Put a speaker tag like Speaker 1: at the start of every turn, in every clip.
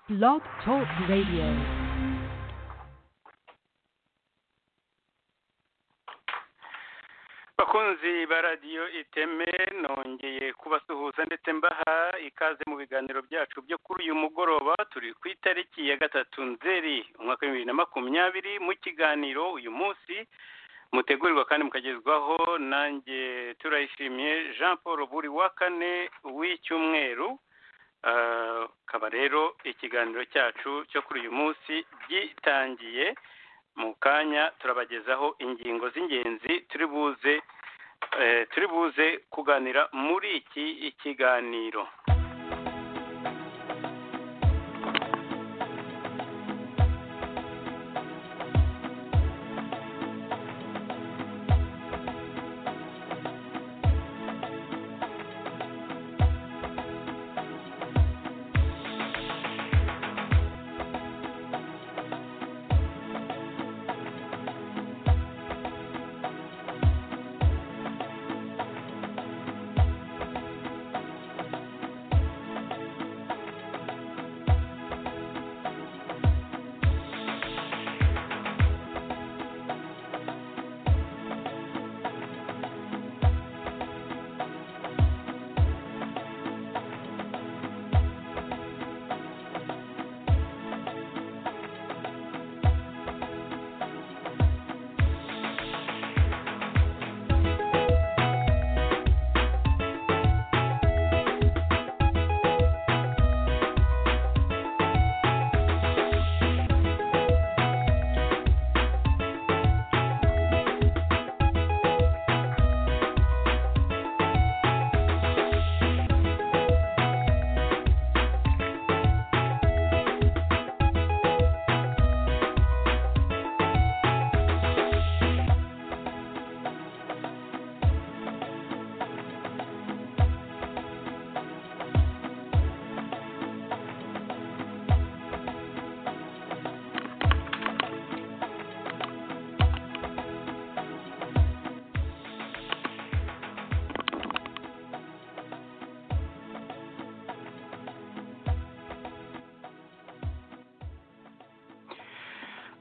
Speaker 1: Blog Talk Radio.
Speaker 2: bakunzi ba radiyo iteme nongeye kubasuhuza ndetse mbaha ikaze mu biganiro byacu byo kuri uyu mugoroba turi ku itariki ya gatatu nzeri umwaka w'ibihumbi bibiri na makumyabiri mu kiganiro uyu munsi mutegurirwa kandi mukagezwaho nanjye turayishimiye jean paul buri wa kane w'icyumweru Ah, akaba rero ikiganiro cyacu cyo kuri uyu munsi gitangiye mu kanya turabagezaho ingingo z'ingenzi turi buze eh, turi buze kuganira muri iki kiganiro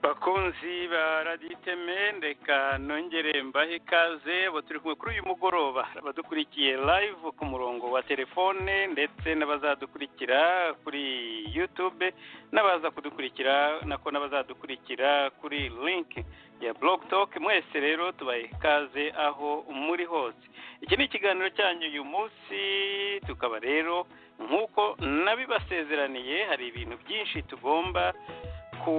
Speaker 2: bakunzi ba radiyo iteme reka nongere mbahe ikaze abo turi kumwe kuri uyu mugoroba abadukurikiye live ku murongo wa telefone ndetse n'abazadukurikira kuri yutube n'abaza kudukurikira nako n'abazadukurikira kuri linki ya blog talk mwese rero tubahe ikaze aho muri hose iki ni ikiganiro cyanyu uyu munsi tukaba rero nk'uko nabibasezeraniye hari ibintu byinshi tugomba ku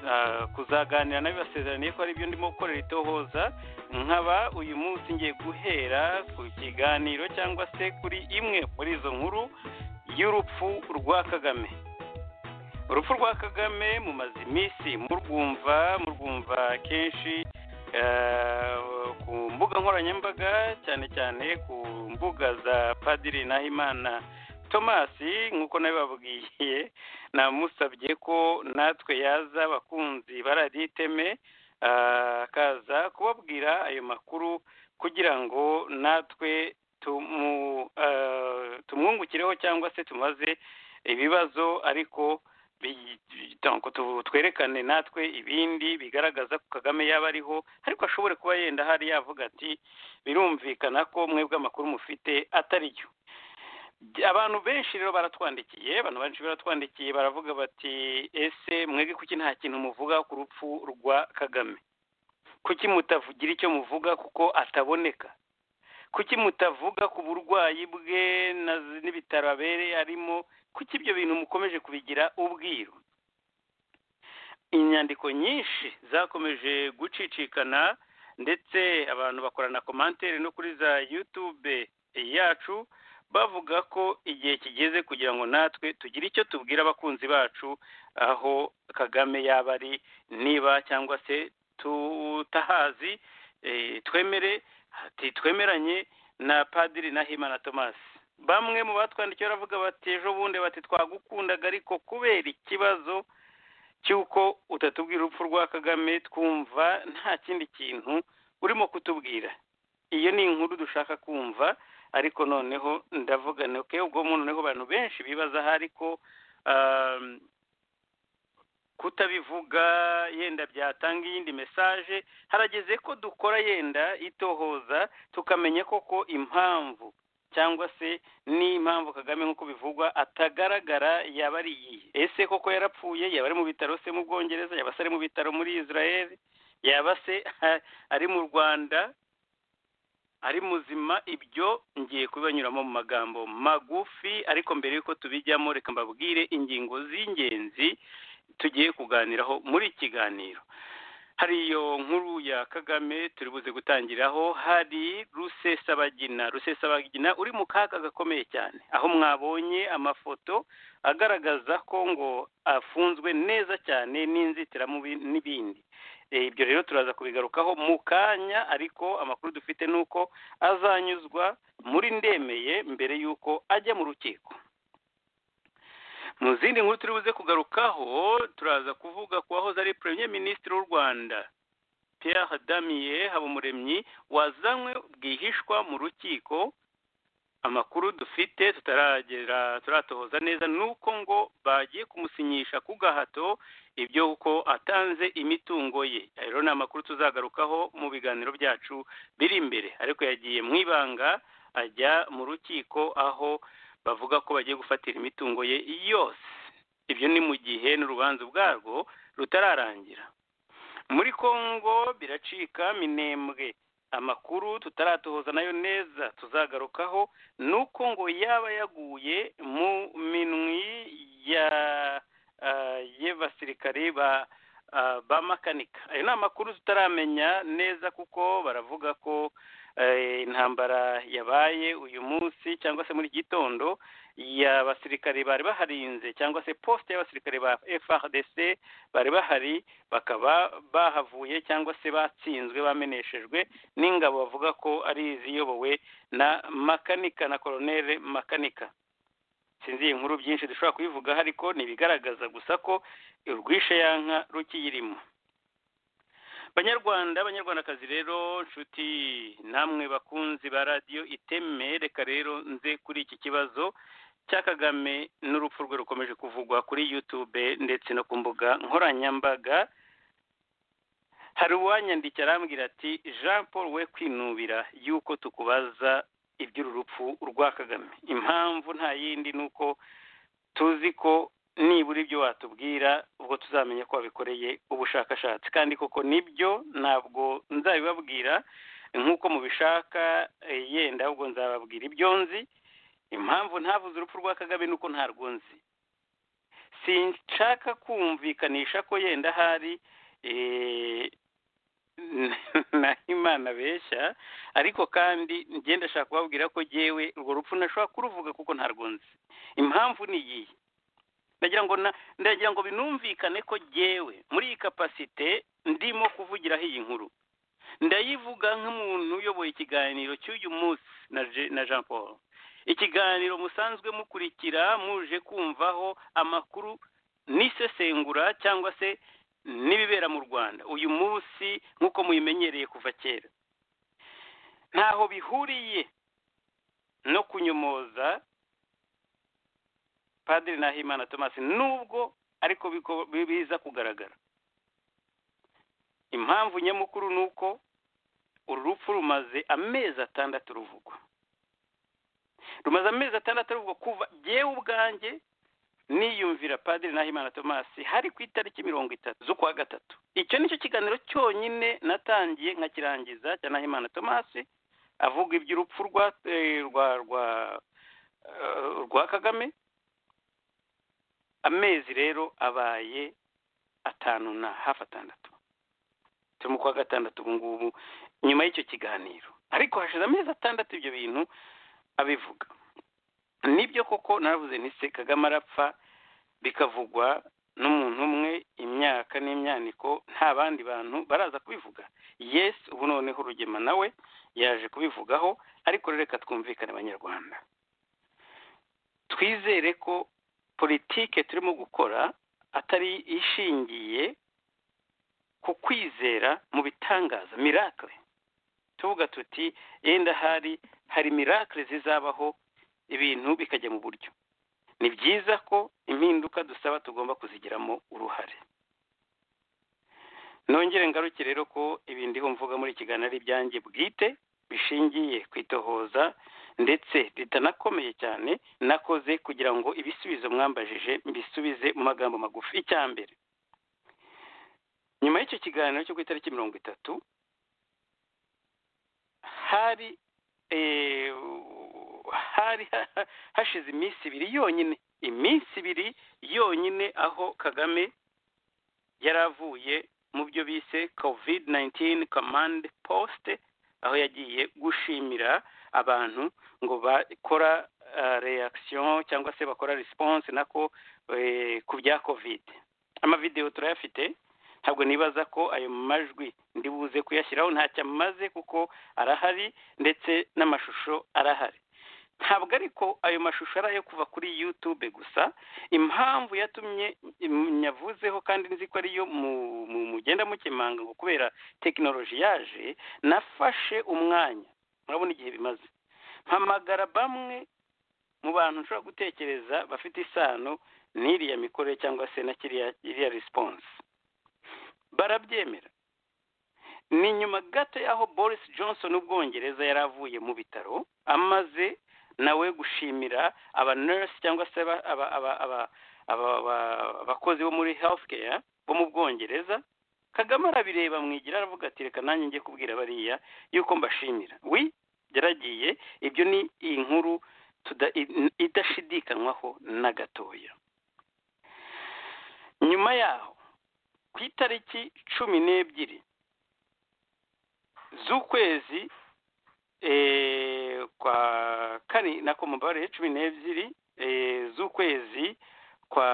Speaker 2: ah, kuzaganira nabibasezeraniye ko hari ibyo ndimo gukorera itohoza nkaba uyu munsi ngiye guhera ku kiganiro cyangwa se kuri imwe muri izo nkuru y'urupfu rwa kagame urupfu rwa kagame mumaze iminsi murwumva murwumva kenshi eh, ku mbuga nkoranyambaga cyane cyane ku mbuga za padiri nahimana tomasi nk'uko nabibabwiye namusabye ko natwe yaza abakunzi barariteme akaza kubabwira ayo makuru kugira ngo natwe tumu- ah, tumwungukireho cyangwa se tumaze ibibazo ariko bi- donc tu- twerekane natwe ibindi bigaragaza ko kagame yaba ariho ariko ashobore kuba yenda hari yavuga ati birumvikana ko mwebwe amakuru mufite atari yo abantu benshi rero baratwandikiye abantu benshi baratwandikiye baravuga bati ese mwebwe kuki nta kintu muvuga ku rupfu rwa kagame kuki mutavugira icyo muvuga kuko ataboneka kuki mutavuga ku burwayi bwe na- n'ibitaro abereye arimo kuki ibyo bintu mukomeje kubigira ubwiru inyandiko nyinshi zakomeje gucicikana ndetse abantu bakorana komantere no kuri za yutube yacu bavuga ko igihe kigeze kugira ngo natwe tugire icyo tubwira abakunzi bacu aho kagame yaba ari niba cyangwa se tutahazi eh, twemere ati twemeranye na padiri nahimana thomas bamwe mu batwandikiye baravuga bati ejo bundi bati twagukundaga ariko kubera ikibazo cy'uko utatubwira urupfu rwa kagame twumva nta kindi kintu urimo kutubwira iyo ni inkuru dushaka kumva ariko noneho ndavuga nti, okay ubwo mu- noneho abantu benshi bibaza aho ariko kutabivuga yenda byatanga iyindi mesaje harageze ko dukora yenda itohoza tukamenya koko impamvu cyangwa se n'impamvu kagame nk'uko bivugwa atagaragara yaba ari iyihe ese koko yarapfuye yaba ari mu bitaro se mu bwongereza yaba se ari mu bitaro muri israel yaba se ari mu rwanda ari muzima ibyo ngiye kubibanyuramo mu magambo magufi ariko mbere y'uko tubijyamo reka mbabwire ingingo z'ingenzi tugiye kuganiraho muri iki kiganiro hari iyo nkuru ya kagame turi buze gutangiraho hari rusesabagina rusesabagina uri mu kaga gakomeye cyane aho mwabonye amafoto agaragaza ko ngo afunzwe neza cyane n'inzitiramubi n'ibindi ibyo rero turaza kubigarukaho mu kanya ariko amakuru dufite ni uko azanyuzwa muri ndemeye mbere y'uko ajya mu rukiko mu zindi nkuru turi buze kugarukaho turaza kuvuga ku wahoze ari premier minisitiri w'u rwanda pierre damiye habumuremyi wazanywe bwihishwa mu rukiko amakuru dufite tutaragera turatohoza neza nuko ngo bagiye kumusinyisha ku gahato ibyo uko atanze imitungo ye rero ni amakuru tuzagarukaho mu biganiro byacu biri imbere ariko yagiye mu ibanga ajya mu rukiko aho bavuga ko bagiye gufatira imitungo ye yose ibyo ni mu gihe n'urubanza ubwarwo rutararangira muri congo biracika minembwe amakuru tutaratohoza nayo neza tuzagarukaho ni uko ngo yaba yaguye mu minwi ya y'abasirikare ba ba makanika ayo ni amakuru tutaramenya neza kuko baravuga ko intambara yabaye uyu munsi cyangwa se muri gitondo y'abasirikare bari baharinze cyangwa se posite y'abasirikare ba FRDC bari bahari bakaba bahavuye cyangwa se batsinzwe bameneshejwe n'ingabo bavuga ko ari iziyobowe na makanika na koronere makanika sinzi iyi nkuru byinshi dushobora kubivugaho ariko ntibigaragaza gusa ko urwishe yanka rukiyirimo banyarwanda abanyarwandakazi rero nshuti namwe bakunzi ba radiyo iteme reka rero nze kuri iki kibazo cya kagame n'urupfu rwe rukomeje kuvugwa kuri yutube ndetse no ku mbuga nkoranyambaga hari uwanyandikira arambwira ati jean paul we kwinubira yuko tukubaza iby'uru rupfu rwa kagame impamvu nta yindi ni uko tuzi ko nibura ibyo watubwira ubwo tuzamenya ko wabikoreye ubushakashatsi kandi koko nibyo ntabwo nzabibabwira nk'uko mubishaka yenda ahubwo nzababwira ibyo nzi impamvu ntavuze urupfu rwa kagame nuko ntarwo nzi sinshaka kumvikanisha ko yenda hari na imana beshya ariko kandi ngenda ashaka kubabwira ko yewe urwo rupfu ntashobora kuruvuga kuko ntarwo nzi impamvu ni iyihe ndagira ngo ndagira ngo binumvikane ko jyewe muri iyi kapasite ndimo kuvugiraho iyi nkuru ndayivuga nk'umuntu uyoboye ikiganiro cy'uyu munsi na jean paul ikiganiro musanzwe mukurikira muje kumvaho amakuru n'isesengura cyangwa se n'ibibera mu rwanda uyu munsi nk'uko muyimenyereye kuva kera ntaho bihuriye no kunyomoza padiri nahimana thomas nubwo ariko biza kugaragara impamvu nyamukuru ni uko uru rupfu rumaze amezi atandatu ruvugwa rumaze amezi atandatu ruvugwa kuva yewe ubwanjye niyumvira padiri nahimana thomas hari ku itariki mirongo itatu z'ukwa gatatu icyo ni cyo kiganiro cyonyine natangiye nkakirangiza cya nahimana thomas avuga iby'urupfu rwa rwa rwa kagame amezi rero abaye atanu na hafi atandatu turi mu kwa gatandatu ubu ngubu nyuma y'icyo kiganiro ariko hashize amezi atandatu ibyo bintu abivuga nibyo koko naravuze ntise kagame arapfa bikavugwa n'umuntu umwe imyaka n'imyaniko nta bandi bantu baraza kubivuga yesi ubu noneho urugema nawe yaje kubivugaho ariko reka twumvikane abanyarwanda twizere ko politike turimo gukora atari ishingiye ku kwizera mu bitangaza mirakire tuvuga tuti yenda hari hari mirakire zizabaho ibintu bikajya mu buryo ni byiza ko impinduka dusaba tugomba kuzigiramo uruhare nongere ngaruke rero ko ibintu mvuga muri kiganiro ari ibyanjye bwite bishingiye ku itohoza ndetse ritanakomeye cyane nakoze kugira ngo ibisubizo mwambajije mbisubize mu magambo magufi icya mbere nyuma y'icyo kiganiro cyo ku itariki mirongo itatu hari hari hashize iminsi ibiri yonyine iminsi ibiri yonyine aho kagame yari avuye mu byo bise covid 19 command post aho yagiye gushimira abantu ngo bakora reaction cyangwa se bakora response nako ku bya covid amavidewo turayafite ntabwo nibaza ko ayo majwi ndibuze kuyashyiraho ntacyo amaze kuko arahari ndetse n'amashusho arahari ntabwo ariko ayo mashusho ari ayo kuva kuri yutube gusa impamvu yatumye nyavuzeho kandi nzi ko ariyo mugenda mukemanga ngo kubera tekinoloji yaje nafashe umwanya murabona igihe bimaze mpamagara bamwe mu bantu nshobora gutekereza bafite isano n'iriya mikorere cyangwa se na kiriya risiponse barabyemera ni nyuma gato y'aho boris johnson ubwongereza yari avuye mu bitaro amaze nawe gushimira aba nurse cyangwa se abakozi bo muri health care bo mu bwongereza kagame arabireba mwigira aravuga ati reka nanjye njye kubwira bariya yuko mbashimira wi byaragiye ibyo ni inkuru idashidikanywaho na gatoya nyuma yaho ku itariki cumi n'ebyiri z'ukwezi kwa kane nako mubare cumi n'ebyiri z'ukwezi kwa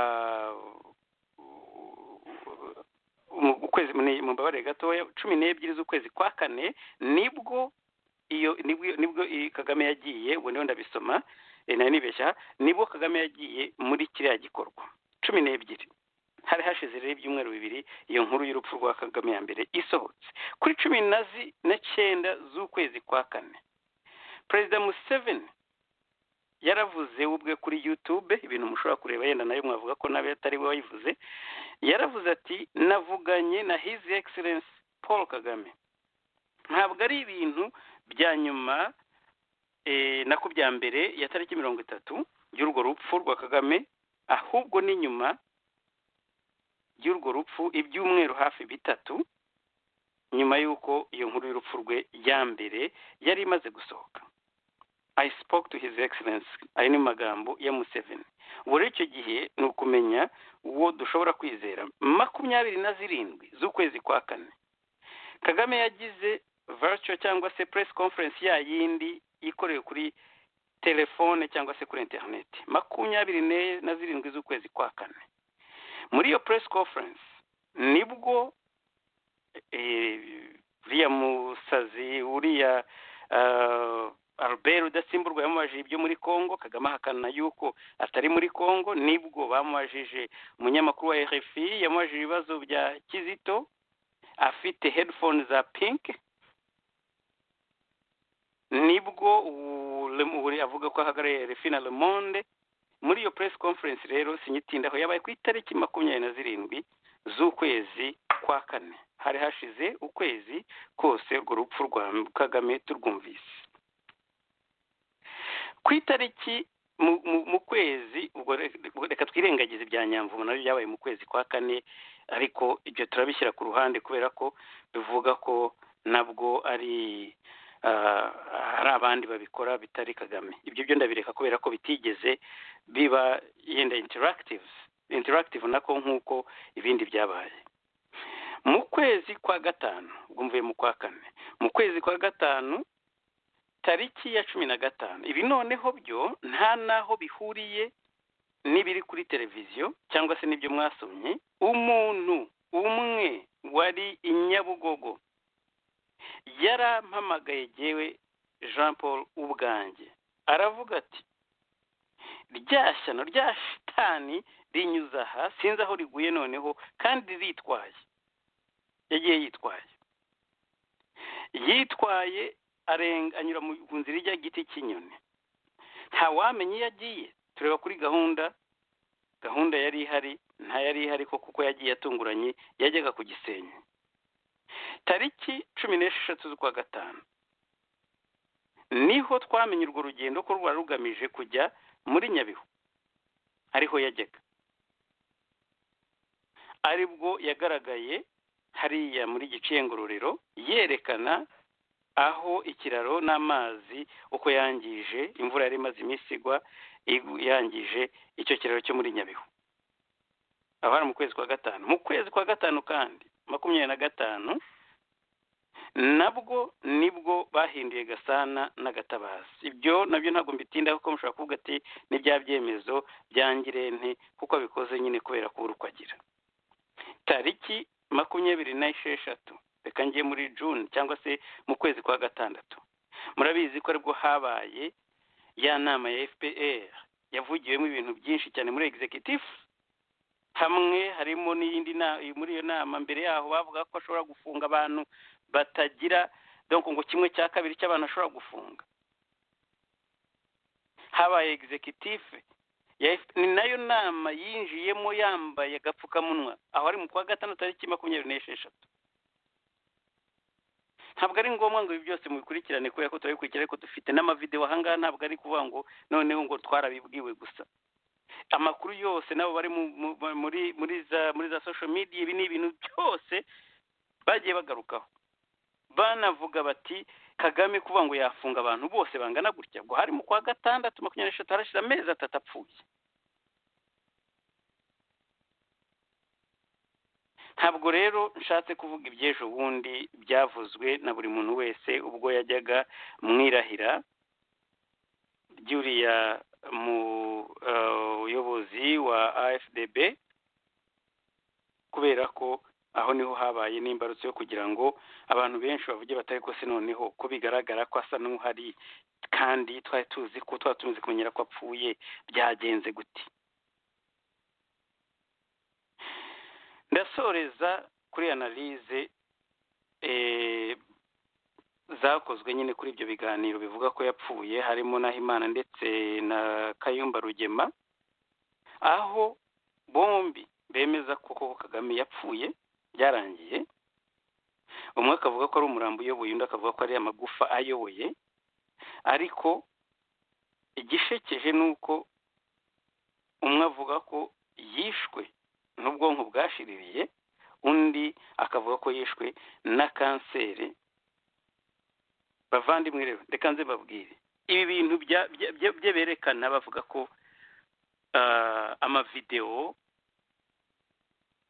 Speaker 2: ukwezi mu mbabare gatoya cumi n'ebyiri z'ukwezi kwa kane nibwo iyo nibwo kagame yagiye ubu niyo ndabisoma nari nibeshya nibwo kagame yagiye muri kiriya gikorwa cumi n'ebyiri hari hashize rero ibyumweru bibiri iyo nkuru y'urupfu rwa kagame ya mbere isohotse kuri cumi n'icyenda z'ukwezi kwa kane perezida museveni yaravuze ubwe kuri yutube ibintu mushobora kureba yenda nayo mwavuga ko nawe atari we wayivuze yaravuze ati navuganye na hizi egiserensi paul kagame ntabwo ari ibintu bya nyuma nako bya mbere ya tariki mirongo itatu y'urwo rupfu rwa kagame ahubwo ni nyuma y'urwo rupfu ibyumweru hafi bitatu nyuma y'uko iyo nkuru y'urupfu rwe ya mbere yari imaze gusohoka i spoke to his excellence ayo ni magambo ya museveni ubu rero icyo gihe ni ukumenya uwo dushobora kwizera makumyabiri na zirindwi z'ukwezi kwa kane kagame yagize virtual cyangwa se press conference ya yindi ikorewe kuri telefone cyangwa se kuri interineti makumyabiri na zirindwi z'ukwezi kwa kane muri iyo press conference nibwo uriya musazi uriya albert udasimburwa yamubajije ibyo muri congo kagame ahakana yuko atari muri congo nibwo bamubajije umunyamakuru wa rfi yamubajije ibibazo bya kizito afite headphone za pink nibwo uri avuga ko ahagarariye rfi na le monde muri iyo press conference rero sinyitindaho yabaye ku itariki makumyabiri na zirindwi z'ukwezi kwa kane hari hashize ukwezi kose urwo rupfu rwa kagame turwumvise ku itariki mu kwezi reka twirengagize ibya nyamvumo nabyo byabaye mu kwezi kwa kane ariko ibyo turabishyira ku ruhande kubera ko bivuga ko nabwo ari hari abandi babikora bitari kagame ibyo byo ndabireka kubera ko bitigeze biba yenda interactive interactive nako nk'uko ibindi byabaye mu kwezi kwa gatanu ubwo mvuye mu kwa kane mu kwezi kwa gatanu tariki ya cumi na gatanu ibi noneho byo nta n'aho bihuriye n'ibiri kuri televiziyo cyangwa se n'ibyo mwasomye umuntu umwe wari i nyabugogo yarampamagaye yewe jean paul ubwanjye aravuga ati rya shyano rya shitani rinyuze aha sinzi aho riguye noneho kandi ritwaye yagiye yitwaye yitwaye arenga anyura mu nzira ijya giti cy'inyoni ntawamenya iyo agiye tureba kuri gahunda gahunda yari ihari nta yari ihari ko kuko yagiye atunguranye yajyaga ku gisenyi tariki cumi n'esheshatu z'ukwa gatanu niho twamenye urwo rugendo ko rwari rugamije kujya muri nyabihu ariho yajyaga aribwo yagaragaye hariya muri giciye ngororero yerekana aho ikiraro n'amazi uko yangije imvura yari imaze iminsi igwa yangije icyo kiraro cyo muri nyabihu abari mu kwezi kwa gatanu mu kwezi kwa gatanu kandi makumyabiri na gatanu nabwo nibwo bahinduye gasana n'agatabazi ibyo nabyo ntabwo mbitindaho kuko mushobora kuvuga ati ni bya byemezo bya ngirente kuko bikoze nyine kubera kubura uko agira tariki makumyabiri n'esheshatu reka ngiye muri june cyangwa se mu kwezi kwa gatandatu murabizi ko aribwo habaye ya nama ya fpr yavugiwemo ibintu byinshi cyane muri executive hamwe harimo n'iyindi muri iyo nama mbere yaho bavuga ko ashobora gufunga abantu batagira donko ngo kimwe cya kabiri cy'abantu ashobora gufunga habaye executive ni nayo nama yinjiyemo yambaye agapfukamunwa aho ari mu kwa gatandatu tariki makumyabiri n'esheshatu ntabwo ari ngombwa ngo ibi byose mubikurikirane kubera ko turabikurikira ariko dufite n'amavidewo ahangaha ntabwo ari kuvuga ngo noneho ngo twarabibwiwe gusa amakuru yose nabo bari muri muri za muri za social media ibi ni ibintu byose bagiye bagarukaho banavuga bati kagame kuvuga ngo yafunga abantu bose bangana gutya ngo hari mu kwa gatandatu makumyabiri n'eshatu harashize amezi atatu apfuye ntabwo rero nshatse kuvuga iby'ejo bundi byavuzwe na buri muntu wese ubwo yajyaga mwirahira ry'uriya muyobozi wa afdb kubera ko aho niho habaye n'imbarutso yo kugira ngo abantu benshi bavuge batari ko se noneho ko bigaragara ko asa n'uhari kandi twari tuzi ko twari tumaze kumenyera ko apfuye byagenze gute ndasoreza kuri analize zakozwe nyine kuri ibyo biganiro bivuga ko yapfuye harimo n'ahimana ndetse na kayumba rugema aho bombi bemeza ko koko kagame yapfuye byarangiye umwe akavuga ko ari umurambo uyoboye undi akavuga ko ari amagufa ayoboye ariko igishekeje ni uko umwe avuga ko yishwe n'ubwonko bwashiririye undi akavuga ko yishwe na kanseri bavandimwe rero reka nze babwire ibi bintu bye berekana bavuga ko amavidewo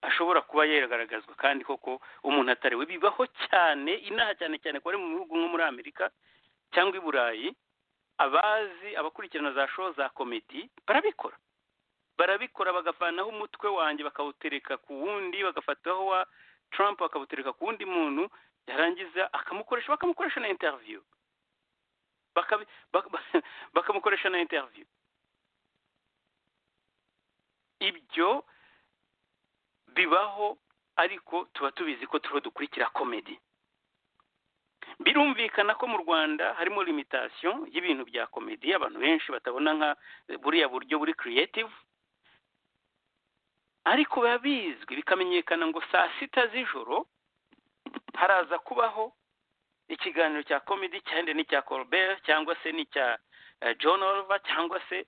Speaker 2: ashobora kuba yagaragazwa kandi koko umuntu atariwe bibaho cyane inaha cyane cyane ko ari mu bihugu nko muri amerika cyangwa i burayi abazi abakurikirana za show za komedi barabikora barabikora bagavanaho umutwe wanjye bakawutereka ku wundi bagafataho wa Trump bakawutereka ku wundi muntu yarangiza akamukoresha bakamukoresha na interview bakamukoresha na interview ibyo bibaho ariko tuba tubizi ko turiho dukurikira komedi birumvikana ko mu rwanda harimo limitasiyo y'ibintu bya komedi abantu benshi batabona nka buriya buryo buri creative ariko biba bizwi bikamenyekana ngo saa sita z'ijoro haraza kubaho ikiganiro cya komedi cyenda n'icya Colbert cyangwa se n'icya John Oliver cyangwa se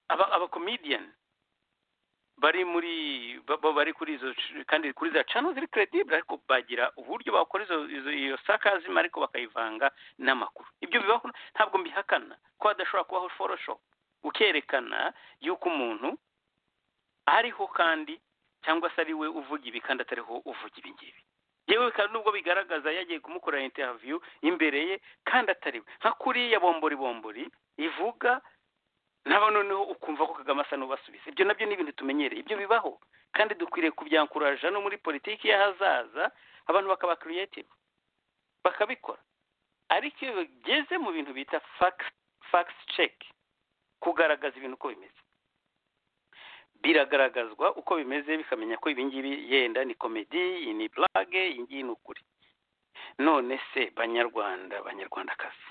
Speaker 2: abakomediyani bari muri bari kuri izo kandi kuri za cano ziri credibure ariko bagira uburyo bakora iyo sakazima ariko bakayivanga n'amakuru ibyo bibaho ntabwo mbihakana ko hadashobora kubaho forosho ukerekana yuko umuntu ariho kandi cyangwa se ari we uvuga ibi kandi atariho uvuga ibi ngibi yewe kandi nubwo bigaragaza yagiye kumukorera interiviyu imbere ye kandi atari we nka kuriya bombori bombori ivuga nabo noneho ukumva ko kagame asa n'ubasubiza ibyo nabyo ni ibintu tumenyereye ibyo bibaho kandi dukwiriye kubyankuraja no muri politiki y'ahazaza abantu bakaba creative bakabikora ariko iyo bigeze mu bintu bita fax check kugaragaza ibintu uko bimeze biragaragazwa uko bimeze bikamenya ko ibingibi yenda ni komedi iyi ni blague iyi ngiyi ni ukuri none se banyarwanda banyarwandakazi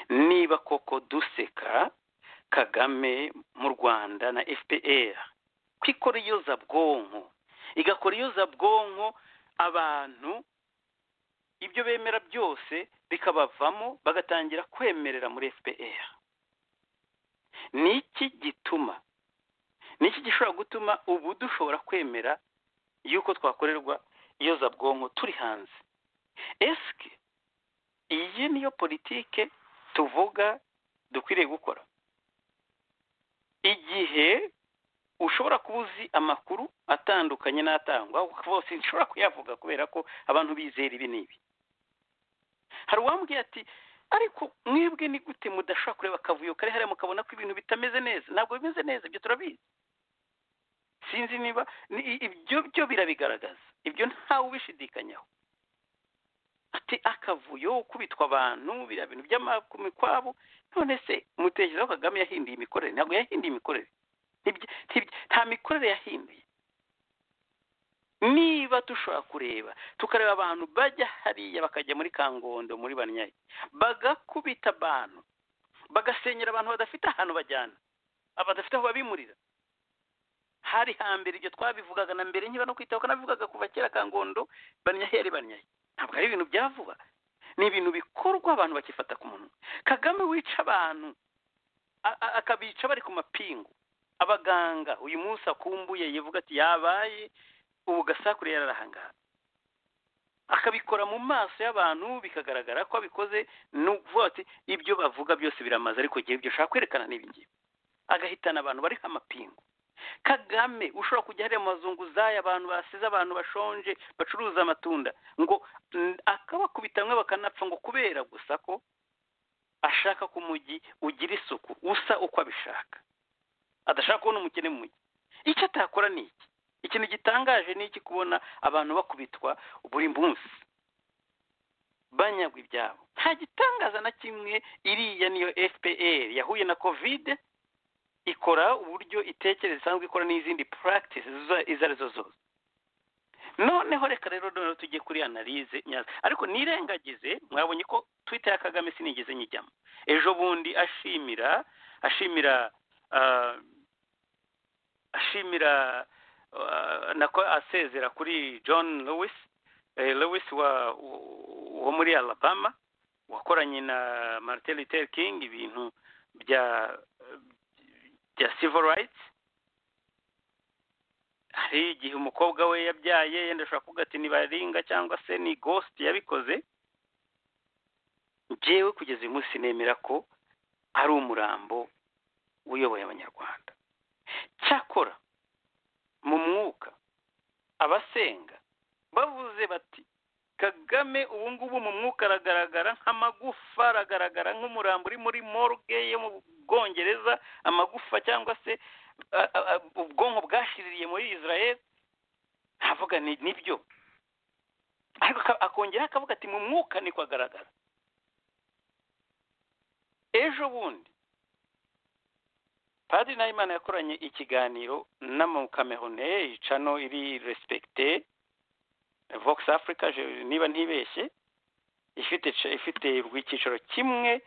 Speaker 2: niba koko duseka kagame mu rwanda na fpr ko ikora iyozabwonko igakora iyozabwonko abantu ibyo bemera byose bikabavamo bagatangira kwemerera muri fpr ni iki gituma ni iki gishobora gutuma ubu dushobora kwemera yuko twakorerwa iyozabwonko turi hanze esike iyi niyo politike tuvuga dukwiriye gukora igihe ushobora kuba uzi amakuru atandukanye n'atangwa bose nshobora kuyavuga kubera ko abantu bizera ibi n'ibi hari uwambwiye ati ariko mwebwe ni gute mudashobora kureba akavuyo kari hariya mukabona ko ibintu bitameze neza ntabwo bimeze neza ibyo turabizi sinzi niba ibyo byo birabigaragaza ibyo ntawe ubishidikanyaho ati akavuyo ukubitwa abantu biriya bintu by'amakumi kwabo none se mutekerezaho kagame yahinduye imikorere ntabwo yahinduye imikorere nta mikorere yahinduye niba dushobora kureba tukareba abantu bajya hariya bakajya muri kangondo muri banyayi bagakubita abantu bagasenyera abantu badafite ahantu bajyana badafite aho babimurira hari hambere ibyo twabivugaga na mbere niba no kwitaho kanabivugaga kuva kera kangondo banyayi yari banyayi ntabwo ari ibintu bya vuba ni ibintu bikorwa abantu bakifata ku munwa kagame wica abantu akabica bari ku mapingu abaganga uyu munsi akumbuye yivuga ati yabaye ubu gasakure yararahangaha akabikora mu maso y'abantu bikagaragara ko abikoze ni ukuvuga ati ibyo bavuga byose biramaze ariko igihe ibyo ushaka kwerekana n'ibingibi agahitana abantu bariho amapingu kagame ushobora kujya hariya mazunguzayi abantu basize abantu bashonje bacuruza amatunda ngo akabakubita bamwe bakanapfa ngo kubera gusa ko ashaka ko umujyi ugira isuku usa uko abishaka adashaka kubona umukene mu mujyi icyo atakora ni iki ikintu gitangaje ni iki kubona abantu bakubitwa buri munsi banyagwa ibyabo nta gitangaza na kimwe iriya niyo fpr yahuye na kovide ikora uburyo itekereza isanzwe ikora n'izindi practice izo arizo zose noneho reka rero noneho tujye kuri analize nyazo ariko nirengagize mwabonye ko twita ya kagame sinigeze nyijyamo ejo bundi ashimira ashimira ashimira nako asezera kuri john lewis lewis wo muri alabama wakoranye na martin luther king ibintu bya bya civil rights hari igihe umukobwa we yabyaye yenda ashobora kuvuga ati nibaringa cyangwa se ni ghost yabikoze njyewe kugeza uyu munsi nemera ko ari umurambo uyoboye abanyarwanda cyakora mu mwuka abasenga bavuze bati kagame ubu ngubu mu mwuka aragaragara nk'amagufa aragaragara nk'umurambo uri muri morgue yo mu bwongereza amagufa cyangwa se ubwonko bwashiririye muri israel ntavuga nibyo ariko akongeraho akavuga ati mu mwuka niko agaragara ejo bundi padiri nahimana yakoranye ikiganiro n'amukamehone icano iri resipegite vox africa niba ntibeshye ifite ifite icyicaro kimwe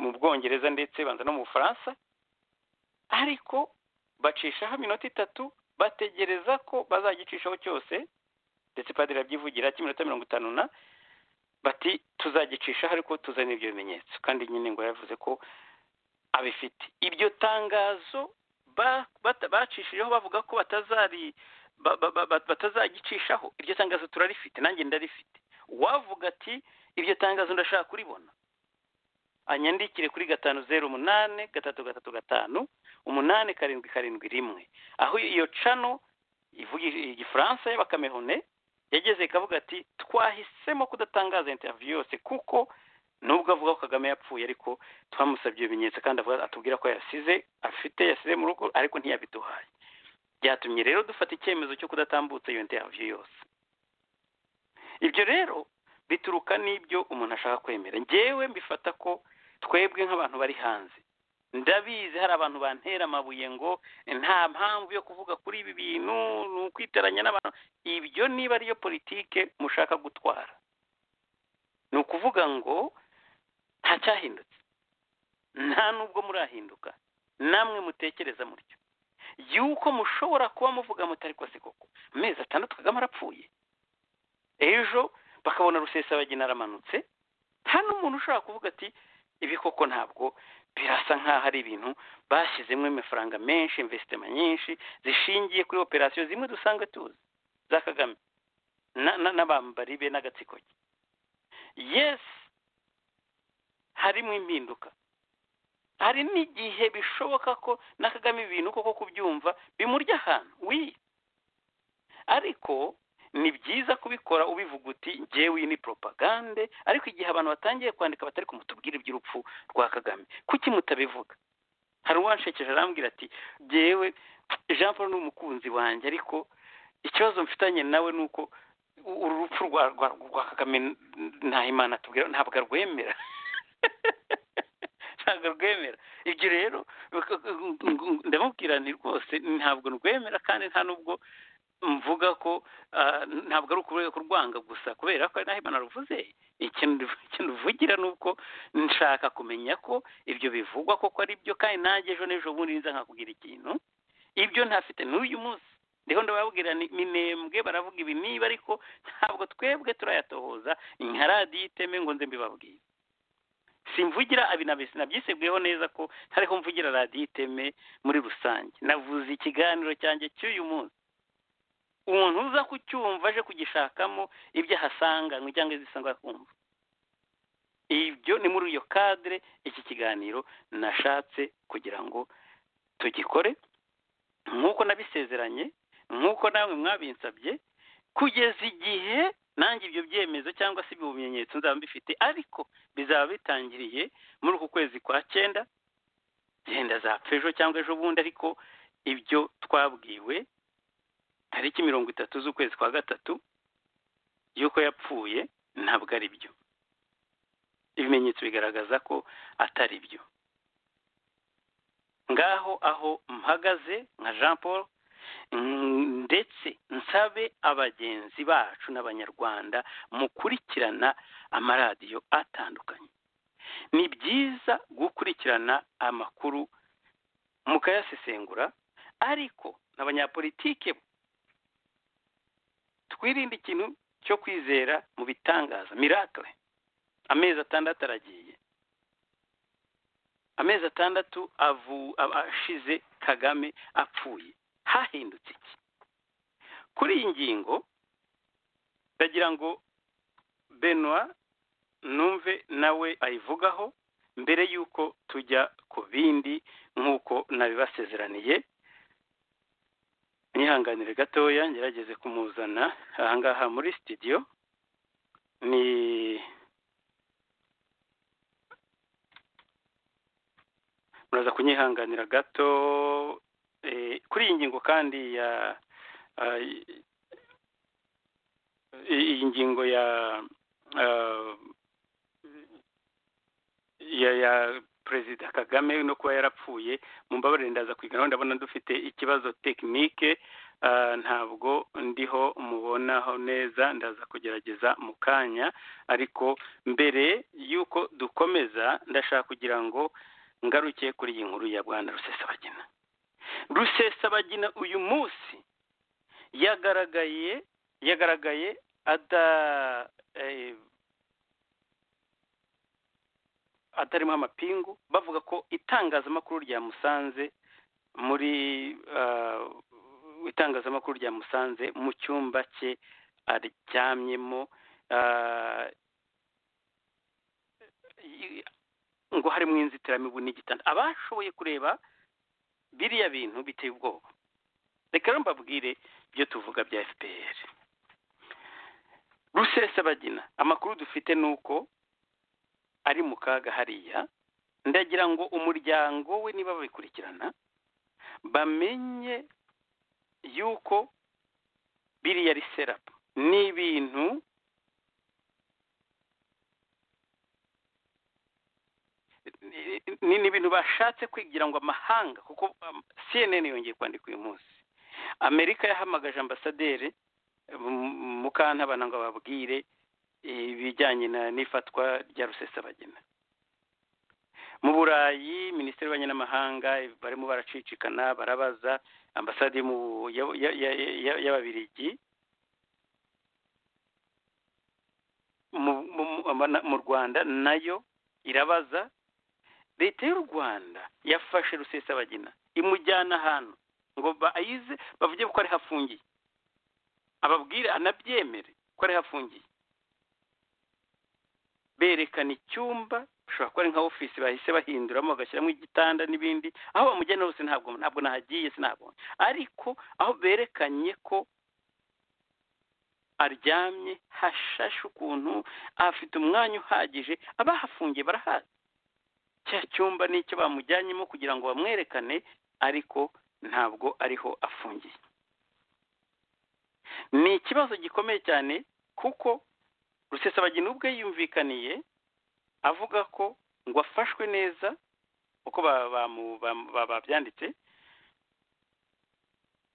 Speaker 2: mu bwongereza ndetse banza no mu bufaransa ariko bacishaho iminota itatu bategereza ko bazagicishaho cyose ndetse padiri abyivugira cy'iminota mirongo itanu na bati tuzagicishaho ariko tuzana ibyo bimenyetso kandi nyine ngo yavuze ko abifite iryo tangazo bacishijeho bavuga ko batazari batazagicishaho iryo tangazo turarifite nanjye ndarifite uwavuga ati iryo tangazo ndashaka kuribona anyandikire kuri gatanu zeru umunani gatatu gatatu gatanu umunani karindwi karindwi rimwe aho iyo cano ivuga igifaransa y'abakamehone yageze ikavuga ati twahisemo kudatangaza interiviyu yose kuko nubwo avuga ko kagame yapfuye ariko twamusabye ibimenyetso kandi atubwira ko yasize afite yasize mu rugo ariko ntiyabiduhaye byatumye rero dufata icyemezo cyo kudatambutsa iyo nteriviyu yose ibyo rero bituruka n'ibyo umuntu ashaka kwemera ngewe mbifata ko twebwe nk'abantu bari hanze ndabizi hari abantu bantera amabuye ngo nta mpamvu yo kuvuga kuri ibi bintu ni ukwitaranya n'abantu ibyo niba ariyo politike mushaka gutwara ni ukuvuga ngo nta cyahindutse nta nubwo murahinduka namwe mutekereza mutyo yuko mushobora kuba muvuga mutari ko koko amezi atandatu kagame arapfuye ejo bakabona rusesabagina aramanutse nta n'umuntu ushobora kuvuga ati ibi koko ntabwo birasa nk'aho ari ibintu bashyizemo amafaranga menshi imvesitema nyinshi zishingiye kuri operasiyo zimwe dusanga tuzi za kagame n'abambari be n'agatsiko ke yesi harimo impinduka hari n'igihe bishoboka ko na kagame ibintu koko kubyumva bimurya ahantu wi ariko ni byiza kubikora ubivuga uti ngewe iyi ni propagande ariko igihe abantu batangiye kwandika batari kumutubwira iby'urupfu rwa kagame kuki mutabivuga hari uwanshekeje arambwira ati ngewe jean paul ni umukunzi wanjye ariko ikibazo mfitanye nawe ni uko uru rupfu rwa kagame nta imana tubwira ntabwo arwemera ntabwo rwemera ibyo rero ndamubwira ni rwose ntabwo rwemera kandi nta n'ubwo mvuga ko ntabwo ari ukuvuga kurwanga gusa kubera ko ari naho imana ruvuze ikintu ruvugira ni uko nshaka kumenya ko ibyo bivugwa koko ari byo kandi nanjye ejo n'ejo bundi nza nkakubwira ikintu ibyo ntafite n'uyu munsi ndiho ndababwira minembwe baravuga ibi niba ariko ntabwo twebwe turayatohoza nka radiyo iteme ngo nze mbibabwire simvugira abinabesi nabyisebweho neza ko ntariho mvugira radiyo iteme muri rusange navuze ikiganiro cyanjye cy'uyu munsi umuntu uza kucyumva aje kugishakamo ibyo ahasanga cyangwa izisanga akumva ibyo ni muri iyo kadire iki kiganiro nashatse kugira ngo tugikore nk'uko nabisezeranye nk'uko namwe mwabinsabye kugeza igihe nanjye ibyo byemezo cyangwa se ibyo bimenyetso nzaba mbifite ariko bizaba bitangiriye muri uku kwezi kwa cyenda genda zapfa ejo cyangwa ejo bundi ariko ibyo twabwiwe tariki mirongo itatu z'ukwezi kwa gatatu y'uko yapfuye ntabwo ari byo ibimenyetso bigaragaza ko atari byo ngaho aho mpagaze nka jean paul ndetse nsabe abagenzi bacu n'abanyarwanda mukurikirana amaradiyo atandukanye ni byiza gukurikirana amakuru mukayasesengura ariko n'abanyapolitike twirinde ikintu cyo kwizera mu bitangaza miracle amezi atandatu aragiye amezi atandatu ashize kagame apfuye hahindutse iki kuri iyi ngingo ndagira ngo benwa numve nawe ayivugaho mbere y'uko tujya ku bindi nk'uko nabibasezeraniye mwihanganire gatoya ngerageze kumuzana ahangaha muri sitidiyo ni muraza kunyihanganira gato kuri iyi ngingo kandi ya iyi ngingo ya ya ya perezida kagame no kuba yarapfuye mu mbabarire ndaza kwiganaho ndabona dufite ikibazo tekinike ntabwo ndiho mubonaho neza ndaza kugerageza mu kanya ariko mbere y'uko dukomeza ndashaka kugira ngo ngaruke kuri iyi nkuru ya bwana rusesabagina rusesabagina uyu munsi yagaragaye yagaragaye ada atarimo amapingu bavuga ko itangazamakuru rya musanze muri itangazamakuru rya musanze mu cyumba cye aryamyemo ngo harimo inzitiramibu n'igitanda abashoboye kureba biriya bintu biteye ubwoba reka rero mbabwire ibyo tuvuga bya fpr rusesabagina amakuru dufite ni uko ari mu kaga hariya ndagira ngo umuryango we niba babikurikirana bamenye yuko biriya ari serapu ni ibintu ni ibintu bashatse kwigira ngo amahanga kuko cnn yongeye kwandika uyu munsi amerika yahamagaje ambasaderi mukantabana ngo babwire ibijyanye n'ifatwa rya rusesabagina mu burayi minisitiri y'ububanyi n'amahanga barimo baracicikana barabaza ambasade y'ababirigi mu rwanda nayo irabaza leta y'u rwanda yafashe rusesabagina imujyana ahantu ngo bayize bavuge ko ari hafungiye ababwire anabyemere ko ari hafungiye berekana icyumba bishobora kuba ari nka ofisi bahise bahinduramo bagashyiramo igitanda n'ibindi aho bamujyana hose ntabwo ntabwo nahagiye sinabonye ariko aho berekanye ko aryamye hashashe ukuntu afite umwanya uhagije abahafungiye barahazi cya cyumba nicyo bamujyanyemo kugira ngo bamwerekane ariko ntabwo ariho afungiye ni ikibazo gikomeye cyane kuko rusesabagina ubwe yumvikaniye avuga ko ngo afashwe neza uko babyanditse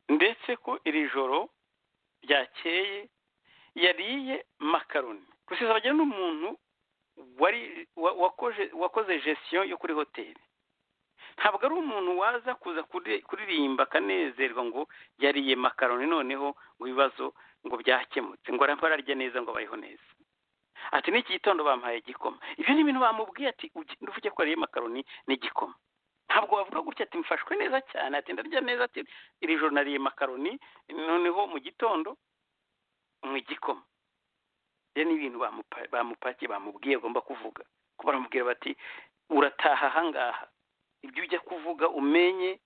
Speaker 2: ndetse ko iri joro ryakeye yariye makaroni rusesabagina ni umuntu wakoze gestion yo kuri hoteli ntabwo ari umuntu waza kuza kuririmba akanezerwa ngo yariye makaroni noneho ngo ibibazo ngo byakemutse ngo ararya neza ngo abayeho neza ati n'iki gitondo bampaye igikoma ibyo ni ibintu bamubwiye ati ugenda uvuge ko ariye makaroni n'igikoma ntabwo wavuga gutya ati mfashwe neza cyane ati ndarya neza ati iri joro nariye makaroni noneho mu gitondo mu igikoma ibyo ni ibintu bamupakiye bamubwiye agomba kuvuga ko baramubwira bati urataha ahangaha ibyo ujya kuvuga umenye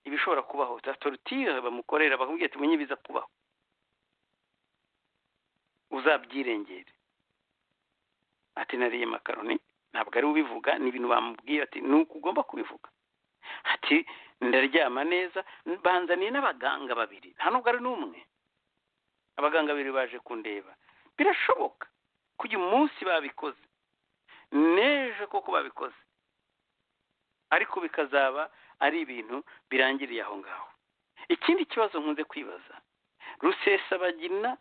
Speaker 2: ibishobora kubaho za torutire bamukorera bakubwira ati umenye ibiza kubaho uzabyirengere ati nariye makaroni ntabwo ari ubivuga ni ibintu bamubwira ati ni uko ugomba kubivuga ati ndaryama neza banzaniye n'abaganga babiri nta nubwo ari n'umwe abaganga babiri baje kundeba birashoboka ko uyu munsi babikoze n'ejo koko babikoze ariko bikazaba ari ibintu birangiriye aho ngaho ikindi kibazo nkunze kwibaza rusesabagina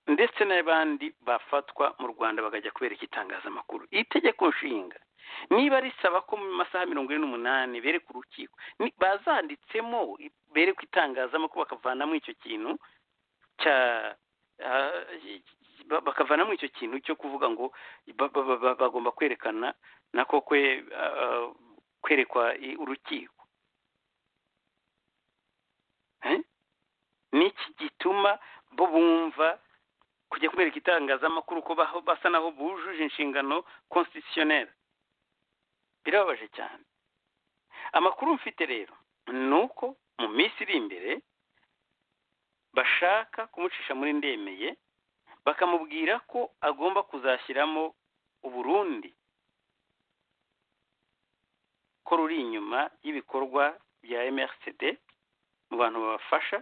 Speaker 2: ndetse n'abandi bafatwa mu rwanda bakajya kubereka itangazamakuru iri tegeko nshinga niba risaba ko mu masaha mirongo ine n'umunani bereka urukiko bazanditsemo berekwa itangazamakuru bakavanamo icyo kintu cya bakavanamo icyo kintu cyo kuvuga ngo bagomba kwerekana nako kwerekwa urukiko n'iki gituma bo bumva kujya kubereka itangazamakuru ko basa naho bujuje inshingano konstitutioneri birababaje cyane amakuru mfite rero ni uko mu minsi iri imbere bashaka kumucisha muri ndemeye bakamubwira ko agomba kuzashyiramo uburundi ko ruri inyuma y'ibikorwa bya mrcd mu bantu babafasha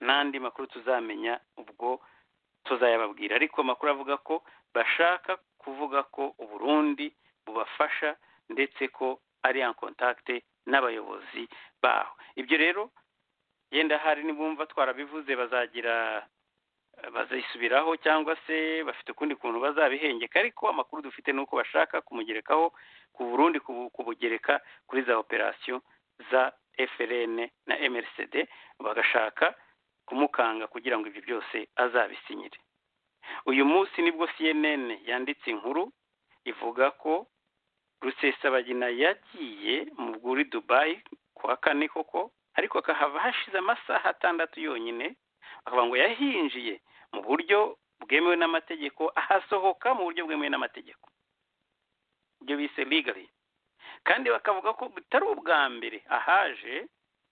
Speaker 2: n'andi makuru tuzamenya ubwo tuzayababwira ariko amakuru avuga ko bashaka kuvuga ko uburundi bubafasha ndetse ko ari en contact n'abayobozi baho ibyo rero yenda hari nibumva twarabivuze bazagira bazisubiraho cyangwa se bafite ukundi kuntu bazabihengeka ariko amakuru dufite ni uko bashaka kumugerekaho ku burundi kubugereka kuri za operasiyo za frn na mrcd bagashaka kumukanga kugira ngo ibyo byose azabisinyire uyu munsi nibwo cnn yanditse inkuru ivuga ko rusesabagina yagiye mu bwuri dubayi kuwa kane koko ariko akahava hashize amasaha atandatu yonyine akavuga ngo yahinjiye mu buryo bwemewe n'amategeko ahasohoka mu buryo bwemewe n'amategeko ibyo bise ligari kandi bakavuga ko bitari ubwa mbere ahaje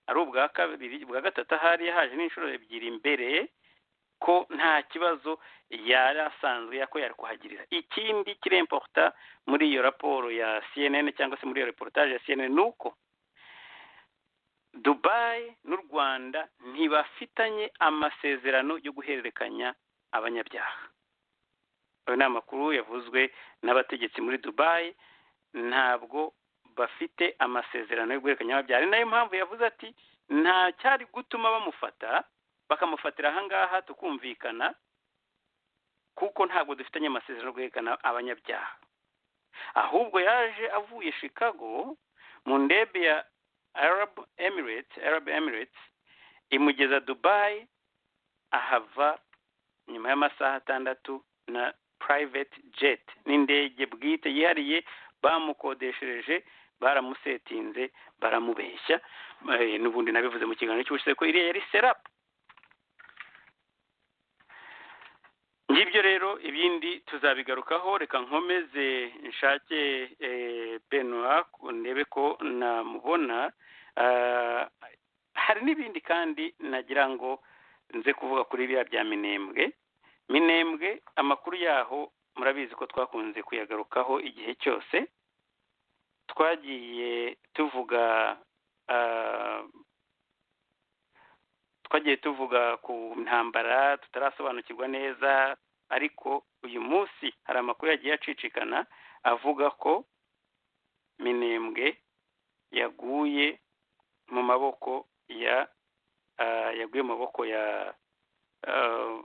Speaker 2: ari ubwa kabiri ubwa gatatu ahari yahaje n'inshuro ebyiri mbere ko nta kibazo yari asanzwe ko yari kuhagirira ikindi kiri importa muri iyo raporo ya cnn cyangwa se muri iyo reportage ya cnn ni uko dubayi n'u rwanda ntibafitanye amasezerano yo guhererekanya abanyabyaha ayo ni amakuru yavuzwe n'abategetsi muri dubayi ntabwo bafite amasezerano yo guhererekanya abanyabyaha ni nayo mpamvu yavuze ati nta cyari gutuma bamufata bakamufatira ahangaha tukumvikana kuko ntabwo dufitanye amasezerano yo guhererekanya abanyabyaha ahubwo yaje avuye chicago mu ndebe ya arab emirates arab emirates imugeza dubayi ahava nyuma y'amasaha atandatu na private jet n'indege bwite yihariye bamukodeshereje baramusetinze baramubeshya Eh, n'ubundi nabivuze mu kiganiro cy'ubushize ko iriya yari serapu ngibyo rero ibindi tuzabigarukaho reka nkomeze nshake eh, benwa ku- ndebe ko namubona Ah, hari n'ibindi kandi nagira ngo nze kuvuga kuri biriya bya minembwe minembwe amakuru yaho murabizi ko twakunze kuyagarukaho igihe cyose twagiye tuvuga ah, twagiye tuvuga ku ntambara tutarasobanukirwa neza ariko uyu munsi hari amakuru yagiye acicikana avuga ko minembwe yaguye mu maboko ya ah, yaguye mu maboko ya ah,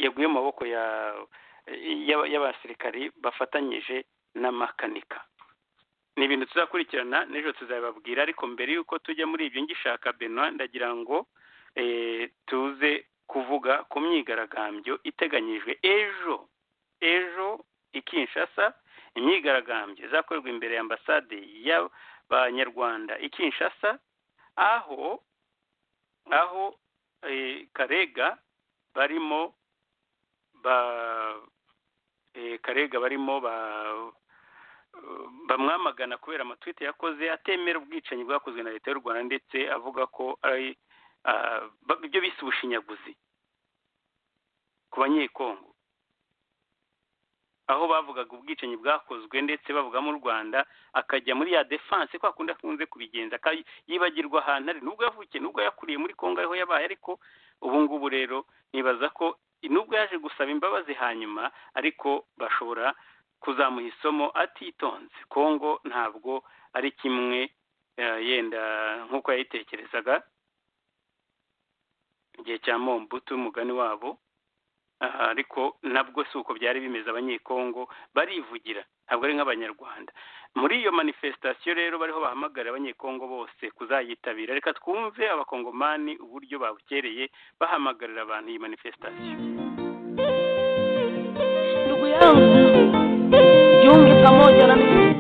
Speaker 2: yaguye mu maboko ya y'aba- y'abasirikari bafatanyije n'amakanika ni ibintu tuzakurikirana n'ejo tuzabibabwira ariko mbere y'uko tujya muri ibyo ngishaka benwa ndagira ngo eh, tuze kuvuga ku myigaragambyo iteganyijwe ejo ejo i kinshasa imyigaragambyo izakorerwa imbere ya ambasade y'abanyarwanda i kinshasa aho aho eh, karega barimo ba eh, karega barimo ba bamwamagana kubera amatwite yakoze atemera ubwicanyi bwakozwe na leta y'u rwanda ndetse avuga ko ari ah, ba- ibyo bise ubushinyaguzi ku banyekongo aho bavugaga ubwicanyi bwakozwe ndetse bavuga mu rwanda akajya muri ya defanse kwa kundi akunze kubigenza aka- yibagirwa ahantu ari nubwo yavukiye nubwo yakuriye muri kongo ariho yabaye ariko ubu ngubu rero nibaza ko nubwo yaje gusaba imbabazi hanyuma ariko bashobora kuzamuha isomo atitonze kongo ntabwo ari kimwe eh, yenda nk'uko yayitekerezaga igihe cya mombutu umugani wabo aha, ariko nabwo si uko byari bimeze abanyekongo barivugira ntabwo ari nk'abanyarwanda muri iyo manifestation rero bariho bahamagarira abanyekongo bose kuzayitabira reka twumve abakongomani uburyo babukereye bahamagarira abantu iyi manifestation
Speaker 3: ndugu yangu jiunge pamoja na mimi.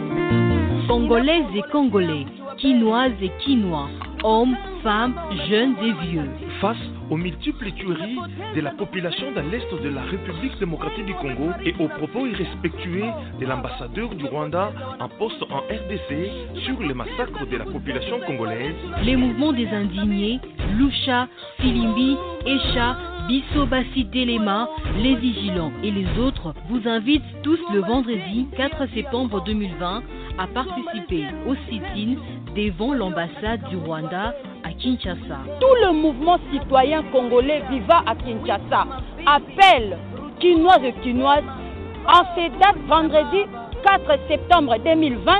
Speaker 1: Congolaises et Congolais, Quinoises et Quinois, hommes, femmes, jeunes et vieux.
Speaker 4: Face aux multiples tueries de la population dans l'est de la République démocratique du Congo et aux propos irrespectueux de l'ambassadeur du Rwanda en poste en RDC sur le massacre de la population congolaise,
Speaker 1: Les mouvements des indignés, Lucha, Filimbi, Echa, Bissoba Telema, Les Vigilants et les autres vous invitent tous le vendredi 4 septembre 2020 à participer au sit-in devant l'ambassade du Rwanda à Kinshasa.
Speaker 3: Tout le mouvement citoyen congolais vivant à Kinshasa appelle Quinoises et Quinoises en ces dates vendredi 4 septembre 2020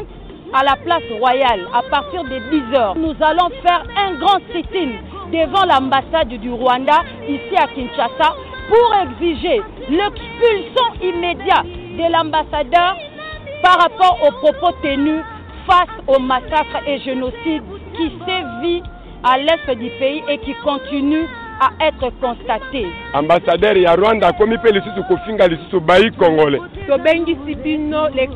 Speaker 3: à la place royale à partir de 10h. Nous allons faire un grand sit-in devant l'ambassade du Rwanda ici à Kinshasa pour exiger l'expulsion immédiate de l'ambassadeur par rapport aux propos tenus face au massacre et génocide qui sévit à l'est du pays et qui continue à être constaté.
Speaker 5: ambassadeur ya rwanda akomi mpe lisusu kofinga lisusu bai congolais
Speaker 3: tobengisi bino le 4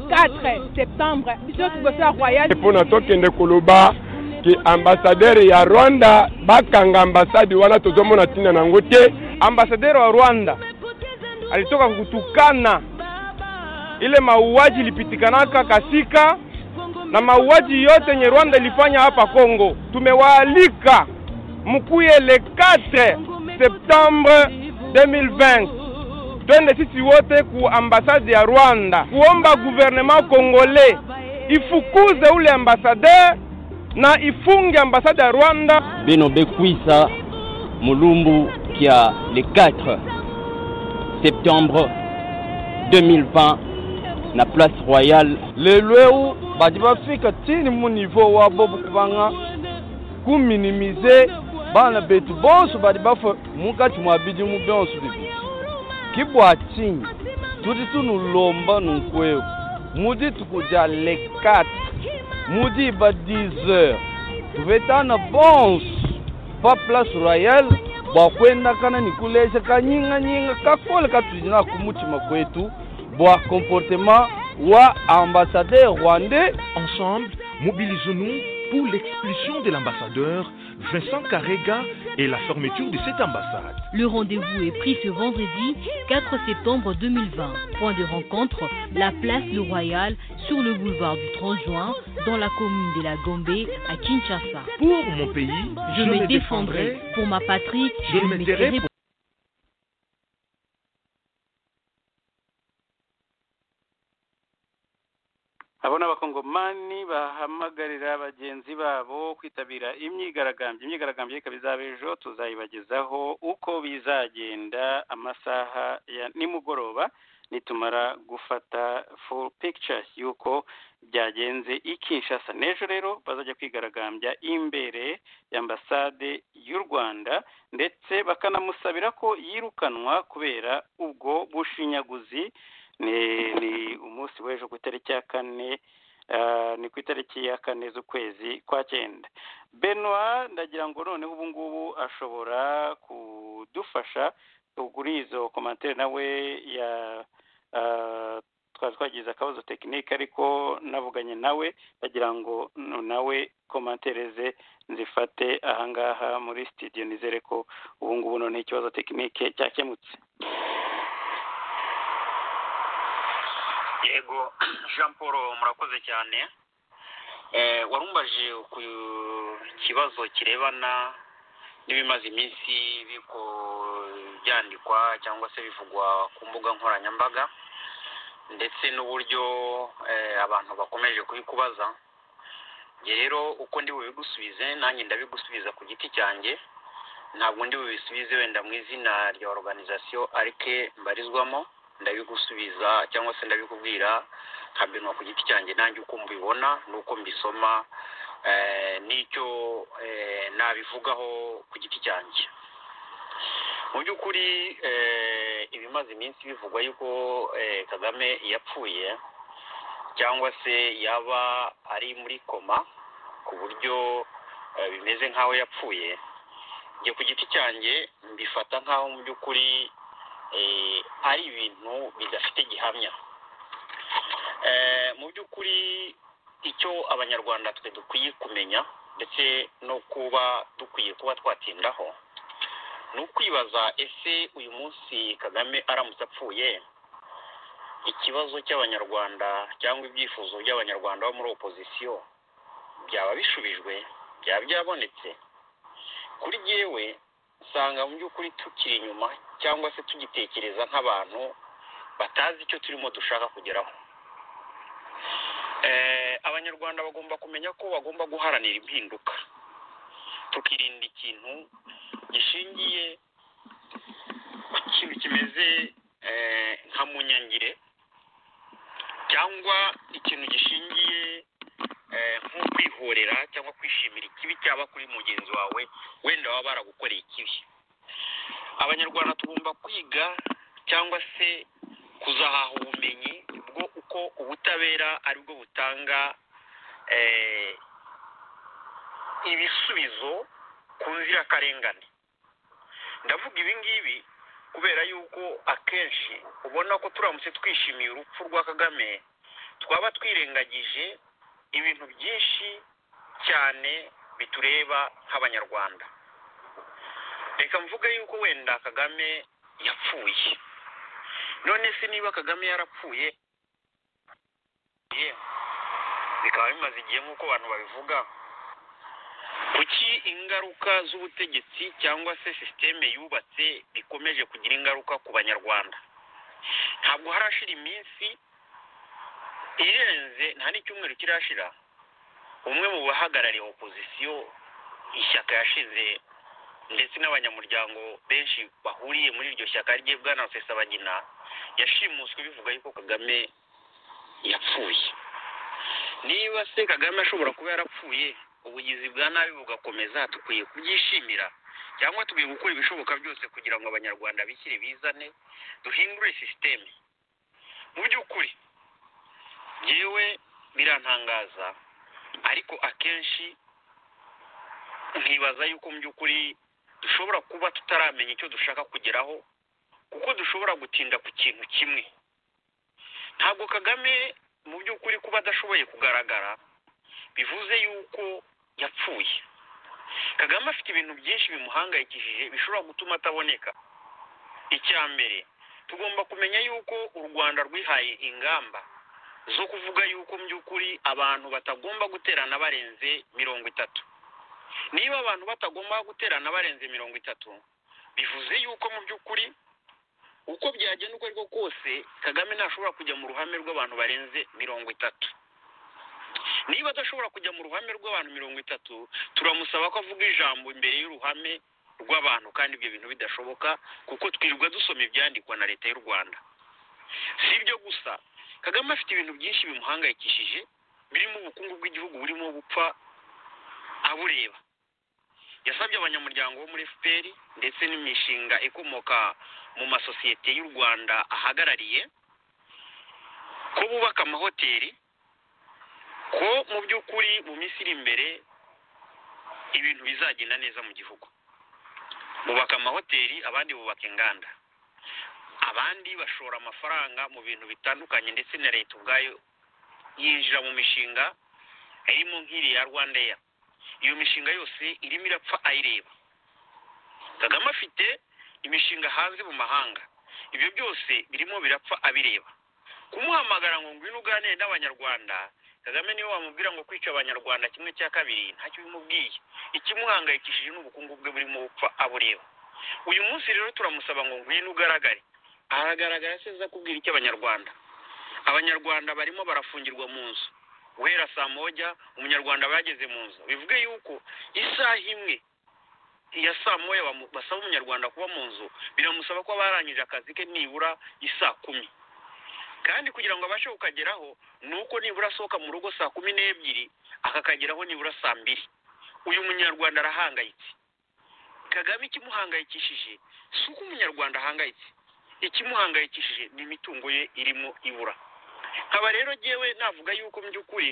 Speaker 3: septembre biso liboso ya royal
Speaker 5: mpona tokende koloba ke ambassadeur ya rwanda bakanga ambasade wana tozomona ntina na yango te ambassadeur wa rwanda alitoka kutukana ile mauaji ilipitikanaka kasika na mauaji yote yenye rwanda ilifanya hapa congo tumewaalika mkuye le 4 septembre 2020 twende sisi wote ku ambasade ya rwanda kuomba gouvernement congolais ifukuze ule ambassadeur na ifunge ambasade ya rwanda
Speaker 6: bino bekwisa mulumbu kia le 4 septembre 2020 na place royale
Speaker 5: lelweu badi bafika tini mu niveau wabo bukubanga kuminimize bana betu bonso badi bafa mukati mwa bidimu bonso bibi kibwa tini
Speaker 7: turi tunulomba nunkweko mudi tukuja le 4 mudi ba 10 heures tubetana bonse pa place royale bwakwendakana nikulesha kanying'anying'a kakole katujina kumutima kwetu bwa comportement wa ambassadeur rwandais
Speaker 4: Ensemble, mobilisons-nous pour l'expulsion de l'ambassadeur Vincent Carrega et la fermeture de cette ambassade.
Speaker 1: Le rendez-vous est pris ce vendredi 4 septembre 2020. Point de rencontre, la place Le Royal sur le boulevard du 30 juin dans la commune de la Gombe à Kinshasa.
Speaker 4: Pour mon pays,
Speaker 1: Je, me défendrai pour ma patrie,
Speaker 4: Je me tairai pour-
Speaker 2: abo ni abakongomani bahamagarira bagenzi babo kwitabira imyigaragambyo imyigaragambyo ikaba izaba ejo tuzayibagezaho uko bizagenda amasaha ya nimugoroba nitumara gufata full picture y'uko byagenze i Kinshasa n'ejo rero bazajya kwigaragambya imbere y'ambasade y'u Rwanda ndetse bakanamusabira ko yirukanwa kubera ubwo bushinyaguzi ni ni umunsi w'ejo ku itariki ya kane ah, ni ku itariki ya kane z'ukwezi kwa cyenda benoit ndagira ngo noneho ubu ngubu ashobora kudufasha kugura izo komantere nawe ya ah, twari twagize akabazo tekinike ariko navuganye nawe ndagira ngo no- nawe komantere ze nzifate ahangaha muri sitidiyo nizere ko ubu ngubu noneho ikibazo tekinike cyakemutse
Speaker 8: yego jean paul murakoze cyane Eh, warumbaje ku kibazo kirebana n'ibimaze iminsi biko byandikwa cyangwa se bivugwa ku mbuga nkoranyambaga ndetse n'uburyo eh, abantu bakomeje kubikubaza Njye rero uko ndi bubigusubize nanjye ndabigusubiza ku giti cyanjye ntabwo ndi bubisubize wenda mu izina rya organization arike mbarizwamo ndabigusubiza cyangwa se ndabikubwira nka benwa ku giti cyanjye nanjye uko mbibona n'uko mbisoma eh, n'icyo eh, nabivugaho ku giti cyanjye mu by'ukuri eh, ibimaze iminsi bivugwa yuko eh, kagame yapfuye cyangwa se yaba ari muri koma ku buryo eh, bimeze nk'aho yapfuye njye ku giti cyanjye mbifata nk'aho mu by'ukuri eh, ari ibintu bidafite gihamya Eh, mu by'ukuri icyo abanyarwanda twe dukwiye kumenya ndetse no kuba dukwiye kuba twatindaho ni ukwibaza ese uyu munsi kagame aramutse apfuye ikibazo cy'abanyarwanda cyangwa ibyifuzo by'abanyarwanda bo muri opozisiyo byaba bishubijwe byaba byabonetse kuri yewe usanga mu by'ukuri tukiri inyuma cyangwa se tugitekereza nk'abantu batazi icyo turimo dushaka kugeraho Eh, abanyarwanda bagomba kumenya ko bagomba guharanira impinduka tukirinda ikintu gishingiye ku kintu kimeze eh, nka munyangire cyangwa ikintu gishingiye eh, nko kwihorera cyangwa kwishimira ikibi cyaba kuri mugenzi wawe wenda baba baragukoreye ikibi abanyarwanda tugomba kwiga cyangwa se kuzahaha ubumenyi bwo uko ubutabera ari bwo butanga eh, ibisubizo ku nzirakarengane ndavuga ibi ngibi kubera yuko akenshi ubona ko turamutse twishimiye urupfu rwa kagame twaba twirengagije ibintu byinshi cyane bitureba nk'abanyarwanda reka mvuge yuko wenda kagame yapfuye none se niba kagame yarapfuye ye, bikaba bimaze igihe nk'uko abantu babivuga kuki ingaruka z'ubutegetsi cyangwa se sisiteme yubatse bikomeje kugira ingaruka ku banyarwanda ntabwo harashira iminsi irenze nta n'icyumweru kirashira umwe mu bahagarariye opozisiyo ishyaka yashize ndetse n'abanyamuryango benshi bahuriye muri iryo shyaka rye bwana rusesabagina yashimuswe bivuga yuko kagame yapfuye niba se kagame ashobora kuba yarapfuye ubugizi bwa nabi bugakomeza dukwiye kubyishimira cyangwa tukwiye gukora ibishoboka byose kugira ngo abanyarwanda bishyire bizane duhindure sisiteme mu by'ukuri yewe birantangaza ariko akenshi nkibaza yuko mu by'ukuri dushobora kuba tutaramenya icyo dushaka kugeraho kuko dushobora gutinda ku kintu kimwe ntabwo kagame mu by'ukuri kuba adashoboye kugaragara bivuze yuko yapfuye kagame afite ibintu byinshi bimuhangayikishije bishobora gutuma ataboneka icya mbere tugomba kumenya yuko u rwanda rwihaye ingamba zo kuvuga yuko mu by'ukuri abantu batagomba guterana barenze mirongo itatu niba abantu batagomba guterana barenze mirongo itatu bivuze yuko mu by'ukuri uko byagenda uko ariko kose kagame ntashobora kujya mu ruhame rw'abantu barenze mirongo itatu niba adashobora kujya mu ruhame rw'abantu mirongo itatu turamusaba ko avuga ijambo imbere y'uruhame rw'abantu kandi ibyo bintu bidashoboka kuko twirirwa dusoma ibyandikwa na leta y'u rwanda si ibyo gusa kagame afite ibintu byinshi bimuhangayikishije birimo ubukungu bw'igihugu burimo gupfa abureba yasabye abanyamuryango bo muri fpr ndetse n'imishinga ikomoka mu masosiyete y'u rwanda ahagarariye ko bubaka amahoteli ko mu by'ukuri mu minsi iri imbere ibintu bizagenda neza mu gihugu bubaka amahoteli abandi bubaka inganda abandi bashora amafaranga mu bintu bitandukanye ndetse na leta ubwayo yinjira mu mishinga irimo nk'iriya rwanda eya iyo mishinga yose irimo irapfa ayireba kagame afite imishinga hanze mu mahanga ibyo byose birimo birapfa abireba kumuhamagara ngo ngwino uganire n'abanyarwanda kagame niwe wamubwira ngo kwica abanyarwanda kimwe cya kabiri ntacyo bimubwiye ikimuhangayikishije n'ubukungu bwe burimo gupfa abureba uyu munsi rero turamusaba ngo ngwino ugaragare aragaragara aza kubwira icyo abanyarwanda abanyarwanda barimo barafungirwa mu nzu guhera saa moja umunyarwanda bageze mu nzu bivuge yuko isaha imwe ya saa moya basaba umunyarwanda kuba mu nzu biramusaba ko barangije akazi ke nibura isaa kumi kandi kugira ngo abashe kukageraho ni uko nibura asohoka mu rugo saa kumi n'ebyiri akakageraho nibura saa mbiri uyu munyarwanda arahangayitse kagame ikimuhangayikishije si uko umunyarwanda ahangayitse ikimuhangayikishije ni imitungo ye irimo ibura nkaba rero ngewe navuga yuko mu by'ukuri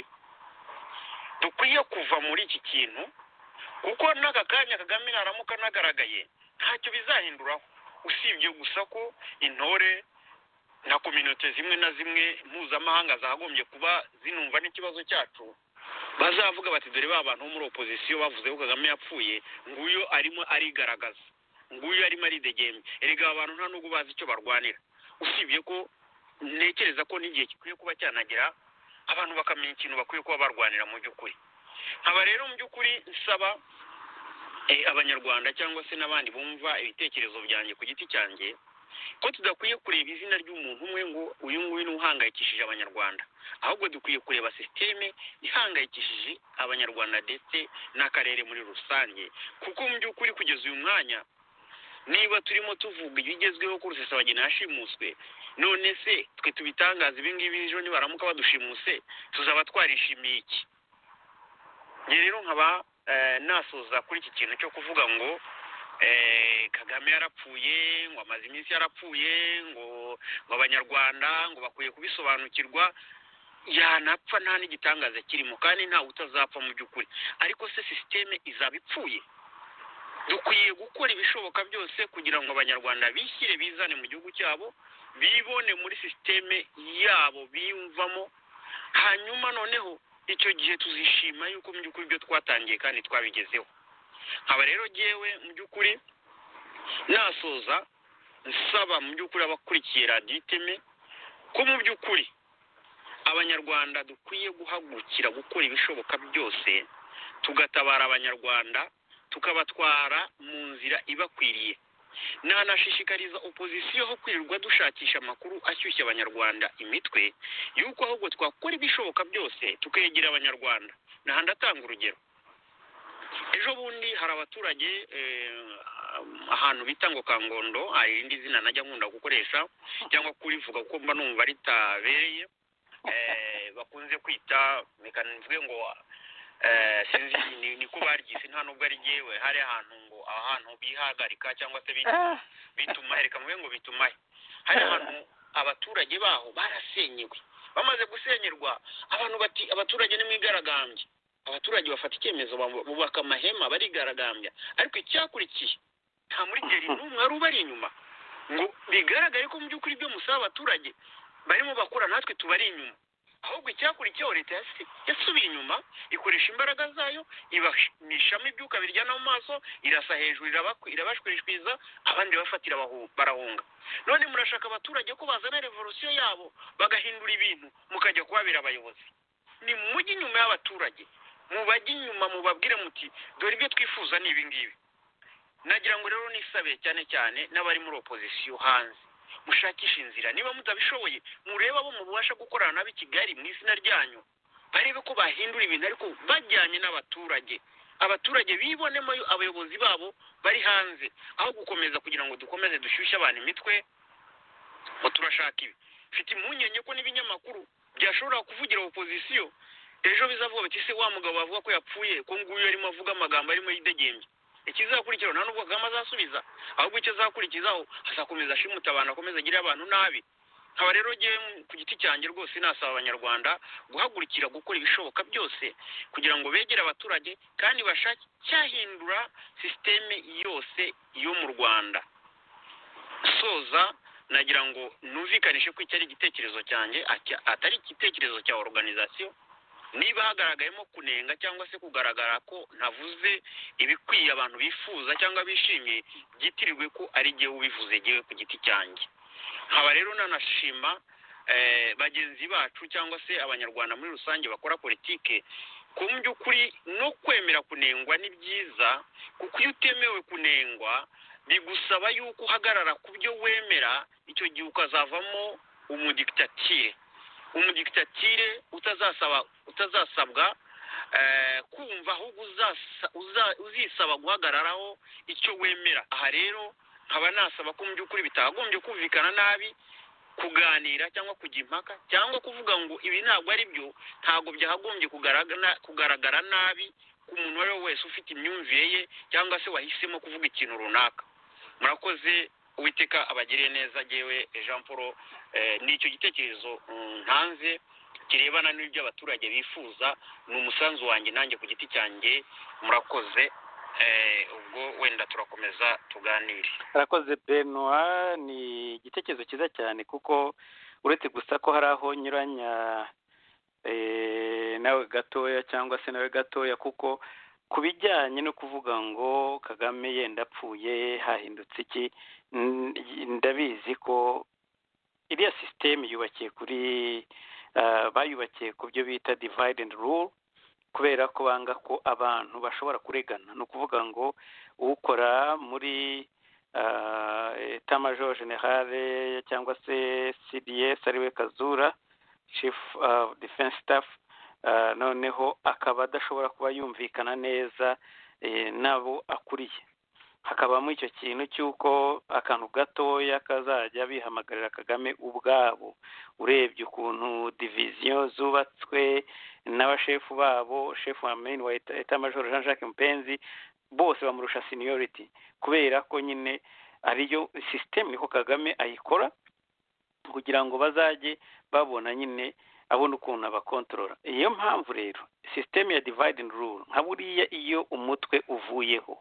Speaker 8: dukwiye kuva muri iki kintu kuko n'aka kanya kagame naramuka anagaragaye ntacyo bizahinduraho usibye gusa ko intore na kominote zimwe na zimwe mpuzamahanga zagombye kuba zinumva n'ikibazo cyacu bazavuga bati dore ba bantu bo muri opozisiyo bavuze ko kagame yapfuye nguyu arimo arigaragaza nguyu arimo aridegembe erega aba bantu nta nubwo bazi icyo barwanira usibye ko ntekereza ko n'igihe gikwiye kuba cyanagera abantu bakamenya ikintu bakwiye kuba barwanira mu by'ukuri nkaba rero mu by'ukuri nsaba abanyarwanda cyangwa se n'abandi bumva ibitekerezo byanjye ku giti cyanjye ko tudakwiye kureba izina ry'umuntu umwe ngo uyu nguyu ni uhangayikishije abanyarwanda ahubwo dukwiye kureba sisiteme ihangayikishije abanyarwanda ndetse n'akarere muri rusange kuko mu by'ukuri kugeza uyu mwanya niba turimo tuvuga ibigezweho ko rusesabagina yashimuswe none se twe tubitangaza ibingibi ejo nibaramuka badushimuse tuzaba twarishimiye iki njye rero nkaba nasoza kuri iki kintu cyo kuvuga ngo kagame yarapfuye ngo amaze iminsi yarapfuye ngo ngo abanyarwanda ngo bakwiye kubisobanukirwa yanapfa nta n'igitangaza kirimo kandi ntawe utazapfa mu by'ukuri ariko se sisiteme izaba ipfuye dukwiye gukora ibishoboka byose kugira ngo abanyarwanda bishyire bizane mu gihugu cyabo bibone muri sisiteme yabo biyumvamo hanyuma noneho icyo gihe tuzishima yuko mu by'ukuri ibyo twatangiye kandi twabigezeho nkaba rero ngewe mu by'ukuri nasoza nsaba mu by'ukuri abakurikiye radiyo iteme ko mu by'ukuri abanyarwanda dukwiye guhagurukira gukora ibishoboka byose tugatabara abanyarwanda tukabatwara mu nzira ibakwiriye nanashishikariza opozisiyo aho kwirirwa dushakisha amakuru ashyushya abanyarwanda imitwe y'uko ahubwo twakora ibishoboka byose tukegera abanyarwanda nahandi atanga urugero ejo bundi hari abaturage ahantu bita ngo kangondo hari irindi zina najya nkunda gukoresha cyangwa kurivuga kuko mba numva ritabereye bakunze kwita reka mvuge ngo sinzi niko baryise nta nubwo ari ngewe hari ahantu ngo ahantu bihagarika cyangwa se bitumahe reka mvuge ngo bitumahe hari ahantu abaturage baho barasenyewe bamaze gusenyerwa abantu bati abaturage ni mwigaragambya abaturage bafata icyemezo babu- bubaka amahema barigaragambya ariko icyakurikiye nta murigeri n'umwe wari ubari inyuma ngo bigaragare ko mu by'ukuri ibyo musaba abaturage barimo bakora natwe tubari inyuma ahubwo icyakurikiyeho leta yasi- yasubiye inyuma ikoresha imbaraga zayo ibamishamo ibyuka biryana mu maso irasa hejuru irabakwi- irabashwishwiza abandi bafatira bahu- barahunga none murashaka abaturage ko bazana revolisiyo yabo bagahindura ibintu mukajya kuhabera abayobozi ni mujye inyuma y'abaturage mubajye inyuma mubabwire muti dore ibyo twifuza ni ibingibi nagira ngo rero nisabe cyane cyane n'abari muri opozisiyo hanze mushakishe inzira niba mutabishoboye murebe abo mubasha gukorana nabo i kigali mu izina ryanyu barebe ko bahindura ibintu ariko bajyanye n'abaturage abaturage bibonemo abayobozi babo bari hanze aho gukomeza kugira ngo dukomeze dushyushye abantu imitwe ngo turashaka ibi mfite impungenge ko n'ibinyamakuru byashobora kuvugira opozisiyo ejo bizavuga biti se wa mugabo bavuga ko yapfuye ko nguyu arimo avuga amagambo arimo yidegembya ikizakurikiraho nta n'ubwo kagame azasubiza ahubwo icyo azakurikizaho azakomeza ashimuta abantu akomeza agirire abantu nabi nkaba rero ngewe ku giti cyanjye rwose nasaba abanyarwanda guhagurukira gukora ibishoboka byose kugira ngo begere abaturage kandi bashake cyahindura sisiteme yose yo mu rwanda soza nagira ngo numvikanishe ko iki ari igitekerezo cyanjye atya- atari igitekerezo cya oruganizasiyo niba hagaragayemo kunenga cyangwa se kugaragara ko ntavuze ibikwiye abantu bifuza cyangwa bishimiye byitirirwe ko ari jyewe ubivuze jyewe ku giti cyanjye nkaba rero nanashima eh, bagenzi bacu cyangwa se abanyarwanda muri rusange bakora politike ku by'ukuri no kwemera kunengwa ni byiza kuko iyo utemewe kunengwa bigusaba yuko uhagarara ku byo wemera icyo gihe ukazavamo umudikitatire umudikitatire utazasaba utazasabwa eh, kumva ahubwo uzasa- uza- uzisaba guhagararaho icyo wemera aha rero nkaba nasaba ko mu by'ukuri bitagombye kumvikana nabi kuganira cyangwa kujya impaka cyangwa kuvuga ngo ibi ntabwo ari byo ntabwo byakagombye kugaragara kugaragara nabi ku muntu uwo ari we wese ufite imyumvire ye cyangwa se wahisemo kuvuga ikintu runaka murakoze uwiteka abagiriye neza ngewe jean paul eh, ni icyo gitekerezo mm, ntanze kirebana n'ibyo abaturage bifuza ni umusanzu wanjye nanjye ku giti cyanjye murakoze eh, ubwo wenda turakomeza tuganire
Speaker 2: arakoze benoit ni igitekerezo cyiza cyane kuko uretse gusa ko hari aho nyuranya eh, nawe gatoya cyangwa se nawe gatoya kuko ku bijyanye no kuvuga ngo kagame yenda apfuye hahindutse iki n- ndabizi ko iriya sisiteme yubakiye kuri ah, bayubakiye ku byo bita divide and rule kubera ko banga ko abantu bashobora kuregana ni ukuvuga ngo ukora muri etamajoro generale cyangwa se cds ariwe kazura chief of defense staff ah, noneho akaba adashobora kuba yumvikana neza eh, n'abo akuriye hakabamo icyo kintu cy'uko akantu gatoya kazajya bihamagarira kagame ubwabo urebye ukuntu diviziyo zubatswe n'abashefu babo shefu wa meni wa Eta- etamajoro jean jacques mupenzi bose bamurusha seniority kubera ko nyine ariyo sisiteme niko kagame ayikora kugira ngo bazajye babona nyine abona ukuntu abakontorora iyo mpamvu rero sisiteme ya divide and rule nka buriya iyo umutwe uvuyeho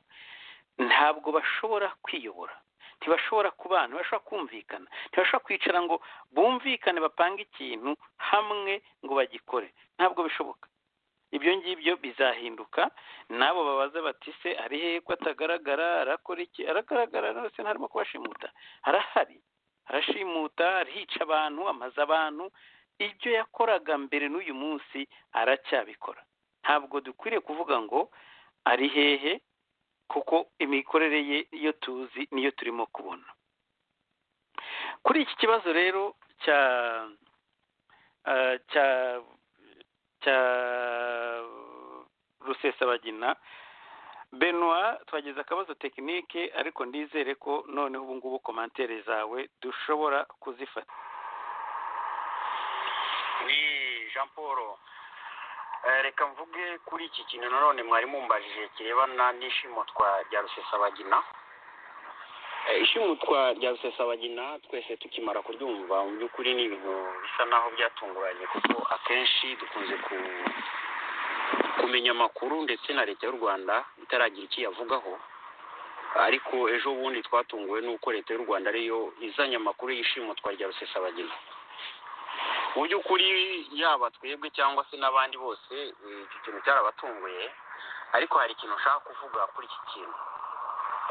Speaker 2: ntabwo bashobora kwiyobora ntibashobora kubana ntibashobora kumvikana ntibashobora kwicara ngo bumvikane bapange ikintu hamwe ngo bagikore ntabwo bishoboka ibyo ngibyo bizahinduka n'abo babaza bati se ari hehe ko atagaragara arakora iki aragaragara rwose ntarimo kubashimuta arahari arashimuta arica abantu amaze abantu ibyo yakoraga mbere n'uyu munsi aracyabikora ntabwo dukwiriye kuvuga ngo ari hehe kuko imikorere ye iyo tuzi niyo turimo kubona kuri iki kibazo rero cya ah, cya cya rusesabagina benoit twagize akabazo tekinike ariko ndizere ko noneho ubu ngubu komantere zawe dushobora kuzifata
Speaker 8: ni jean paul Eh, reka mvuge kuri iki kintu nanone mwari mumbajije kirebana n'ishimutwa rya rusesabagina Eh, ishimutwa rya rusesabagina twese tukimara kuryumva mu by'ukuri ni ibintu bisa naho byatunguranye kuko akenshi dukunze ku- kumenya amakuru ndetse na leta y'u rwanda itaragira icyo iyavugaho ariko ejo bundi twatunguwe n'uko leta y'u rwanda ariyo izanye amakuru y'ishimutwa rya rusesabagina mu by'ukuri yaba twebwe cyangwa se n'abandi bose eh, icyo kintu cyarabatunguye ariko hari ikintu nshaka kuvuga kuri iki kintu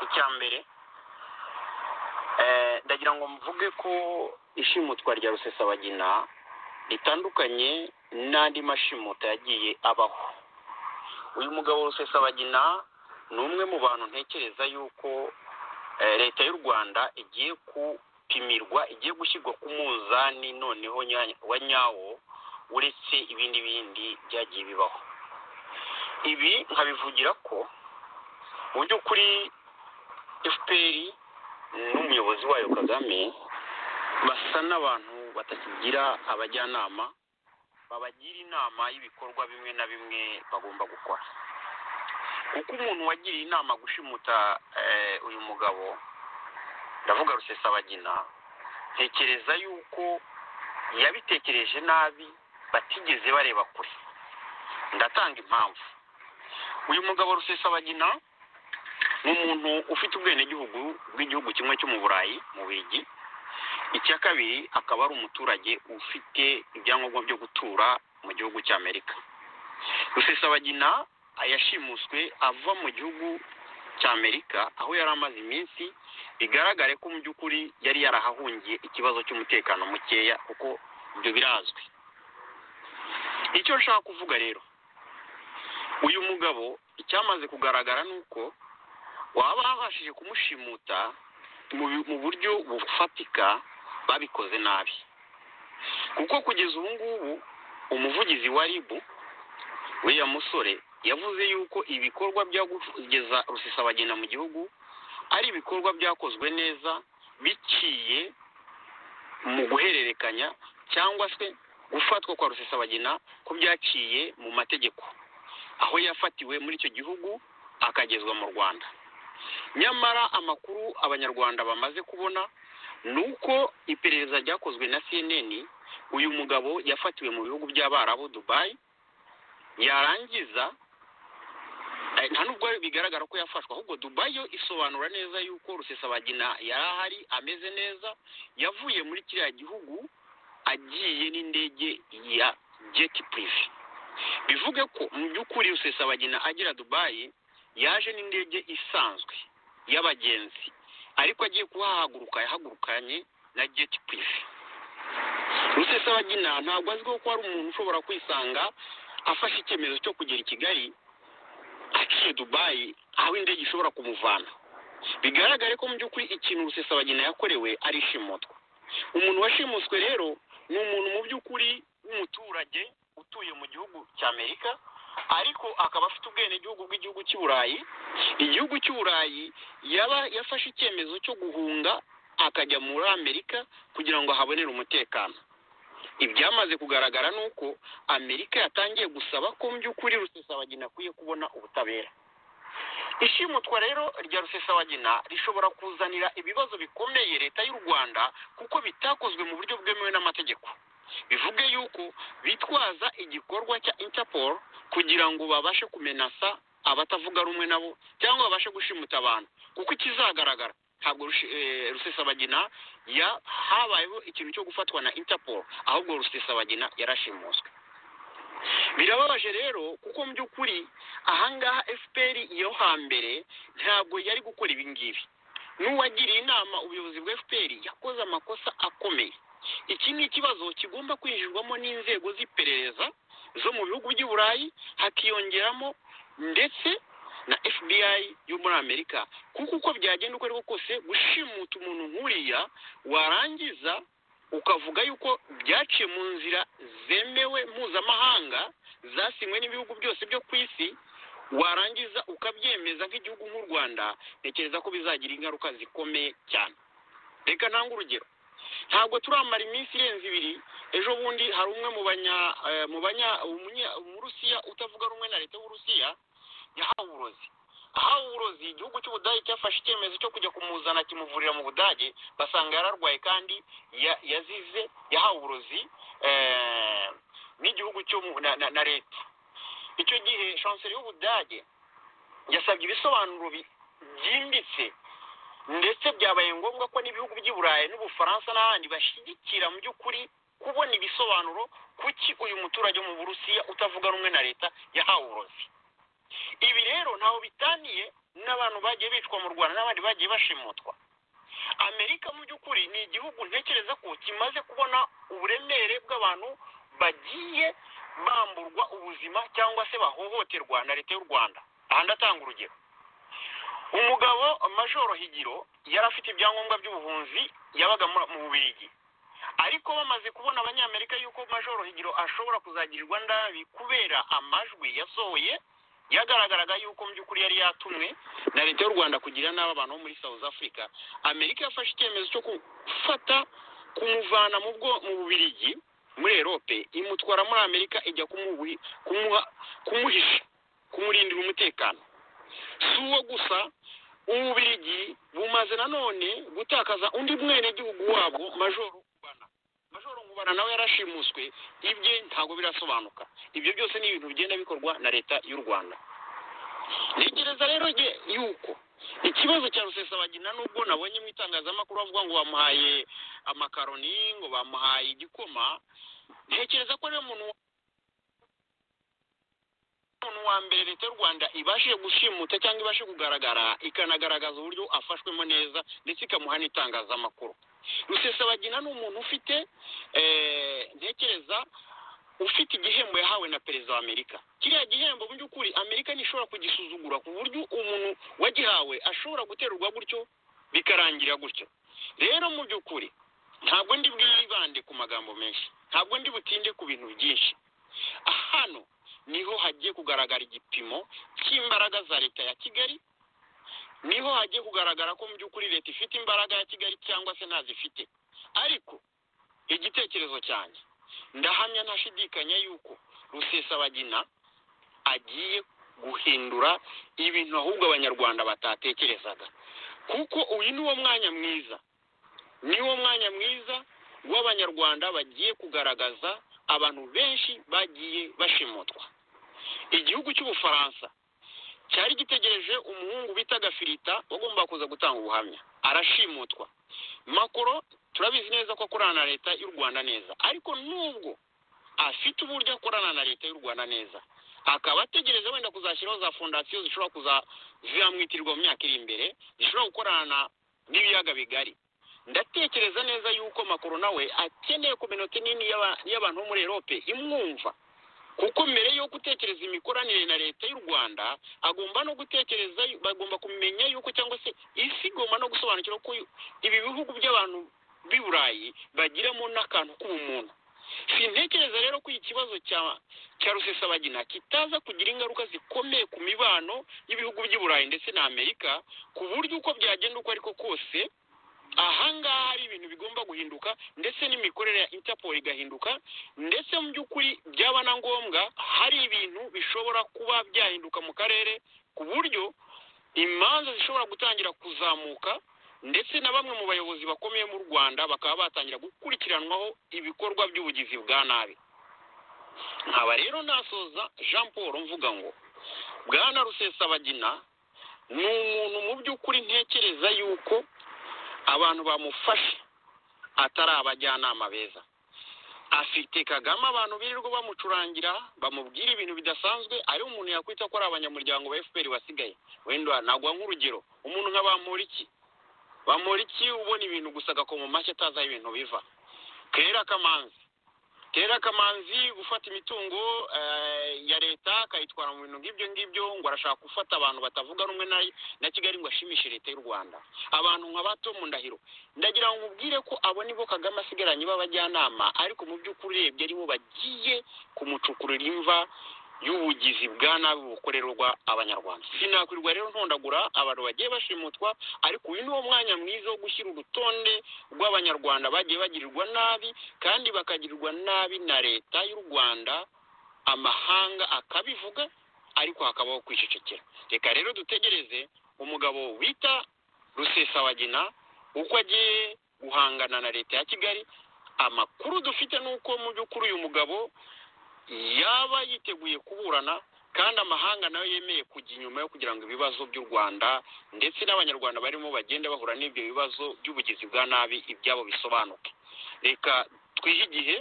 Speaker 8: icya mbere Eh, ndagira ngo mvuge ko ishimutwa rya rusesabagina ritandukanye n'andi mashimuta yagiye abaho uyu mugabo rusesabagina ni umwe mu bantu ntekereza yuko eh, leta y'u rwanda igiye kupimirwa igiye gushyirwa ku munzani noneho nya- wa nyawo uretse ibindi bindi byagiye bibaho ibi nkabivugira ko mu by'ukuri efuperi n'umuyobozi wayo kagame basa n'abantu batakigira abajyanama babagira inama y'ibikorwa bimwe na bimwe bagomba gukora kuko umuntu wagiriye inama gushimuta eh, uyu mugabo ndavuga rusesabagina ntekereza yuko yabitekereje nabi batigeze bareba kure ndatanga impamvu uyu mugabo rusesabagina ni umuntu ufite ubwenegihugu bw'igihugu kimwe cyo mu burayi mu bigi icya kabiri akaba ari umuturage ufite ibyangombwa byo gutura mu gihugu cy'amerika rusesabagina yashimuswe ava mu gihugu cy'amerika aho yari amaze iminsi bigaragare ko mu by'ukuri yari yarahahungiye ikibazo cy'umutekano mukeya kuko ibyo birazwi icyo nshaka kuvuga rero uyu mugabo icyamaze kugaragara ni uko waba babashije kumushimuta mu bi- mu buryo bufatika babikoze nabi kuko kugeza ubu ngubu umuvugizi wa ribu uriya musore yavuze yuko ibikorwa byo kugeza rusesabagina mu gihugu ari ibikorwa byakozwe neza biciye mu guhererekanya cyangwa se gufatwa kwa rusesabagina ko byaciye mu mategeko aho yafatiwe muri icyo gihugu akagezwa mu rwanda nyamara amakuru abanyarwanda bamaze kubona ni uko iperereza ryakozwe na cnn uyu mugabo yafatiwe mu bihugu by'abarabu dubayi yarangiza eh, nta nubwo bigaragara ko yafashwe ahubwo dubayi yo isobanura neza yuko rusesabagina yari ahari ameze neza yavuye muri kiriya gihugu agiye n'indege ya jet prive bivuge ko mu by'ukuri rusesabagina agera dubayi yaje n'indege isanzwe y'abagenzi ariko agiye kuhahaguruka yahagurukanye na jet prive rusesabagina ntabwo azwiho ko hari umuntu ushobora kwisanga afashe icyemezo cyo kugera i kigali aciye dubayi aho indege ishobora kumuvana bigaragare ko mu by'ukuri ikintu rusesabagina yakorewe ari ishimutwa umuntu washimuswe rero ni umuntu mu by'ukuri w'umuturage utuye mu gihugu cy'amerika ariko akaba afite ubwenegihugu bw'igihugu cy'i burayi igihugu cy'i burayi yaba yafashe icyemezo cyo guhunga akajya muri amerika kugira ngo ahabonere umutekano ibyamaze kugaragara ni uko amerika yatangiye gusaba ko mu by'ukuri rusesabagina akwiye kubona ubutabera ishimutwa rero rya rusesabagina rishobora kuzanira ibibazo bikomeye leta y'u rwanda kuko bitakozwe mu buryo bwemewe n'amategeko bivuge yuko bitwaza igikorwa cya interpol kugira ngo babashe kumenasa abatavuga rumwe nabo cyangwa babashe gushimuta abantu kuko ikizagaragara ntabwo rushi- eh, rusesabagina ya habayeho ikintu cyo gufatwa na interpol ahubwo rusesabagina yarashimuswe birababaje rero kuko mu by'ukuri ahangaha fpr yo hambere ntabwo yari gukora ibi ngibi n'uwagiriye inama ubuyobozi bwa fpr yakoze amakosa akomeye iki ni ikibazo kigomba kwinjirwamo n'inzego z'iperereza zo mu bihugu by'i burayi hakiyongeramo ndetse na fbi yo muri amerika kuko uko byagenda uko ari ko kose gushimuta umuntu nk'uriya warangiza ukavuga yuko byaciye mu nzira zemewe mpuzamahanga zasinywe n'ibihugu byose byo ku isi warangiza ukabyemeza nk'igihugu nk'u rwanda ntekereza ko bizagira ingaruka zikomeye cyane reka ntange urugero ntabwo turamara iminsi irenze ibiri ejo bundi hari umwe mu banya eh, mu banya umunya- umurusiya utavuga rumwe na leta y'uburusiya yahawe uburozi ahawe uburozi igihugu cy'ubudage cyafashe icyemezo cyo kujya kumuzana kimuvurira mu budage basanga yararwaye kandi ya- yazize yahawe uburozi eh, n'igihugu cyo mu- na- na- na leta icyo gihe chancelier y'ubudage yasabye ibisobanuro bi- byimbitse ndetse byabaye ngombwa ko n'ibihugu by'i burayi n'ubufaransa n'ahandi bashyigikira mu by'ukuri kubona ibisobanuro kuki uyu muturage wo mu burusiya utavuga rumwe na leta yahawe uburozi ibi rero ntaho bitaniye n'abantu bagiye bicwa mu rwanda n'abandi bagiye bashimutwa amerika mu by'ukuri ni igihugu ntekereza ko kimaze kubona uburemere bw'abantu bagiye bamburwa ubuzima cyangwa se bahohoterwa na leta y'u rwanda aha ndatanga urugero umugabo majoro higiro yari afite ibyangombwa by'ubuhunzi yabaga mu mu bubirigi ariko bamaze kubona abanyamerika yuko majoro higiro ashobora kuzagirirwa nabi kubera amajwi yasohoye yagaragaraga yuko mu by'ukuri yari yatumwe na leta y'u rwanda kugira nabi abantu bo muri south africa amerika yafashe icyemezo cyo gufata kumuvana mu bwo mu bubirigi muri erope imutwara muri amerika ijya kumuhi- kumuha- kumuhisha kumurindira umutekano si uwo gusa ububirigi bumaze nanone gutakaza undi mwenegihugu wabwo majoro ngubana majoro ngubana nawe yarashimuswe ibye ntabwo birasobanuka ibyo byose ni ibintu bigenda bikorwa na leta y'u rwanda ntekereza rero ge yuko ikibazo cya rusesabagina nubwo nabonye mu itangazamakuru bavuga ngo bamuhaye amakaroni ngo bamuhaye igikoma ntekereza ko rero umuntu umuntu wa mbere leta y'u rwanda ibashije gushimuta cyangwa ibashe kugaragara ikanagaragaza uburyo afashwemo neza ndetse ikamuha n'itangazamakuru rusesabagina ni umuntu ufite eh, ntekereza ufite igihembo yahawe na perezida wa amerika kiriya gihembo mu by'ukuri amerika ntishobora kugisuzugura ku buryo umuntu wagihawe ashobora guterurwa gutyo bikarangira gutyo rero mu by'ukuri ntabwo ndi bwibande ku magambo menshi ntabwo ndi butinde ku bintu byinshi hano niho hagiye kugaragara igipimo cy'imbaraga za leta ya kigali niho hagiye kugaragara ko mu by'ukuri leta ifite imbaraga ya kigali cyangwa se ntazifite ariko igitekerezo cyanjye ndahamya ntashidikanya yuko rusesabagina agiye guhindura ibintu ahubwo abanyarwanda batatekerezaga kuko uyu ni wo mwanya mwiza ni wo mwanya mwiza w'abanyarwanda bagiye kugaragaza abantu benshi bagiye bashimutwa igihugu cy'ubufaransa cyari gitegereje umuhungu bitaga firita wagombaga kuza gutanga ubuhamya arashimutwa makoro turabizi neza ko akorana na leta y'u rwanda neza ariko nubwo afite uburyo akorana na leta y'u rwanda neza akaba ategereje wenda kuzashyiraho za fondasiyo zishobora kuza zizamwitirirwa mu myaka iri imbere zishobora gukorana na- n'ibiyaga bigari ndatekereza neza yuko makoro nawe akeneye kominota nini y'aba- y'abantu bo muri erope imwumva kuko mbere yo gutekereza imikoranire na leta y'u rwanda agomba no gutekereza bagomba kumenya yuko cyangwa se isi igomba no gusobanukira ko ibi bihugu by'abantu b'i burayi bagiramo n'akantu k'ubumuntu sintekereza rero ko ikibazo cya cya rusesabagina kitaza kugira ingaruka zikomeye ku mibano y'ibihugu by'i burayi ndetse na amerika ku buryo uko byagenda uko ariko kose ahangaha hari ibintu bigomba guhinduka ndetse n'imikorere ya interpol igahinduka ndetse mu by'ukuri byaba na ngombwa hari ibintu bishobora kuba byahinduka mu karere ku buryo imanza zishobora gutangira kuzamuka ndetse na bamwe mu bayobozi bakomeye mu rwanda bakaba batangira gukurikiranwaho ibikorwa by'ubugizi bwa nabi nkaba rero nasoza jean paul mvuga ngo bwana rusesabagina ni umuntu mu by'ukuri ntekereza yuko abantu bamufashe atari abajyanama beza afite kagame abantu birirwa bamucurangira bamubwira ibintu bidasanzwe ari umuntu yakwita ko ari abanyamuryango ba fpr wasigaye wenda nagwa nk'urugero umuntu nka bamporiki bamporiki ubona ibintu gusa agakoma mu mashyi atazi aho ibintu biva kera kamanzi kera kamanzi gufata imitungo eh, ya leta akayitwara mu bintu ngibyo ngibyo ngo arashaka gufata abantu batavuga rumwe na, na kigali ngo ashimishe leta y'u rwanda abantu nka bato mu ndahiro ndagira ngo nkubwire ko abo nibo kagame asigaranye b'abajyanama ariko mu by'ukuri urebye aribo bagiye kumucukurira imva y'ubugizi bwa nabi bukorerwa abanyarwanda sinakwirwa rero ntondagura abantu bagiye bashimutwa ariko uyu niwo mwanya mwiza wo gushyira urutonde rw'abanyarwanda bagiye bagirirwa nabi kandi bakagirirwa nabi na leta y'u rwanda amahanga akabivuga ariko hakabaho kwicecekera reka rero dutegereze umugabo wita rusesabagina uko agiye guhangana na leta ya kigali amakuru dufite ni uko mu by'ukuri uyu mugabo yaba yiteguye kuburana kandi amahanga nayo yemeye kujya inyuma yo kugira ngo ibibazo by'u rwanda ndetse n'abanyarwanda barimo bagenda bahura n'ibyo bibazo by'ubugizi bwa nabi ibyabo bisobanuke reka twihe igihe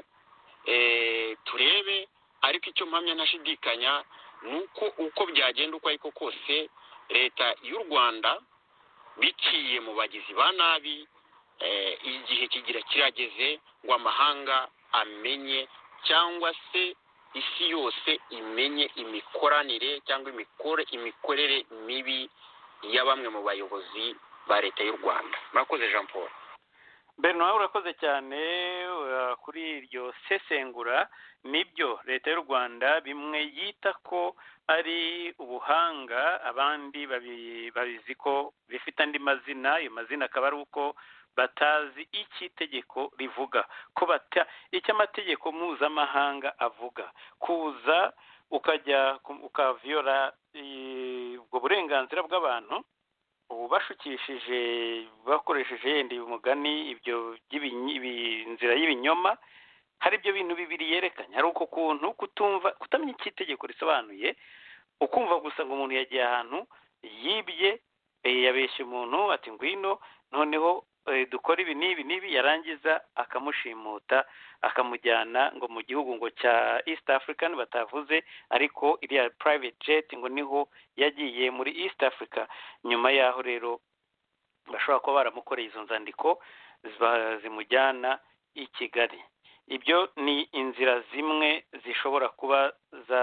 Speaker 8: eh, turebe ariko icyo mpamya ntashidikanya ni uko uko byagenda uko ariko kose leta y'u rwanda biciye mu bagizi ba nabi eh, igihe kigira kirageze ngo amahanga amenye cyangwa se isi yose imenye imikoranire cyangwa imikore imikorere mibi ya bamwe mu bayobozi ba leta y'u rwanda murakoze jean paul
Speaker 2: mbere nawe urakoze cyane uh, kuri iryo sesengura nibyo leta y'u rwanda bimwe yita ko ari ubuhanga abandi babi- babizi ko bifite andi mazina ayo mazina akaba ari uko batazi icyo itegeko rivuga ko bata icyo amategeko mpuzamahanga avuga kuza ukajya ku- ukaviyora eh, ubwo burenganzira bw'abantu ubu bashukishije bakoresheje yenda uyu mugani ibyo by'ibinyi- ibi- inzira y'ibinyoma hari ibyo bintu bibiri yerekanye hari uko kuntu kutumva kutamenya icyo itegeko risobanuye ukumva gusa ngo umuntu yagiye ahantu yibye eh, yabeshya umuntu ati ngwino noneho eh, dukore ibi n'ibi n'ibi yarangiza akamushimuta akamujyana ngo mu gihugu ngo cya east african batavuze ariko iriya private jet ngo niho yagiye muri east africa nyuma yaho rero bashobora kuba baramukoreye izo nzandiko ziba- zimujyana i kigali ibyo ni inzira zimwe zishobora kuba za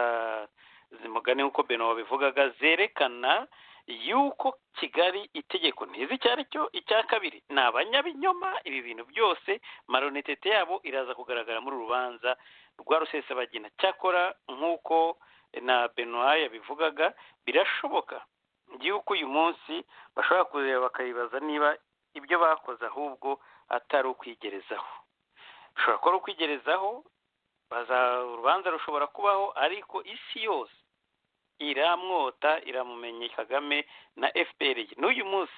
Speaker 2: zimugane nk'uko beno wabivugaga zerekana yuko kigali itegeko ntizi icyo ari cyo icya kabiri ni abanyabinyoma ibi bintu byose maronitet yabo iraza kugaragara muri uru rubanza rwa rusesabagina cyakora nk'uko na benoit yabivugaga birashoboka yuko uyu munsi bashobora kureba bakayibaza niba ibyo bakoze ahubwo atari ukwigerezaho bishobora kuba ari ukwigerezaho baza- urubanza rushobora kubaho ariko isi yose iramwota iramumenye kagame na fpr n'uyu munsi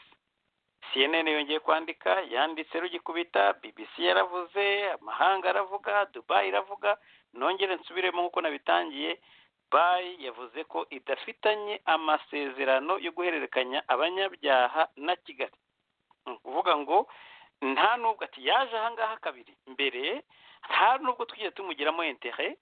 Speaker 2: cnn yongeye kwandika yanditse rugikubita bbc yaravuze amahanga aravuga dubai iravuga nongere nsubiremo nk'uko nabitangiye bayi yavuze ko idafitanye amasezerano yo guhererekanya abanyabyaha na kigali ni ukuvuga ngo nta nubwo ati yaje ahangaha kabiri mbere nta nubwo twigeze tumugiramo intere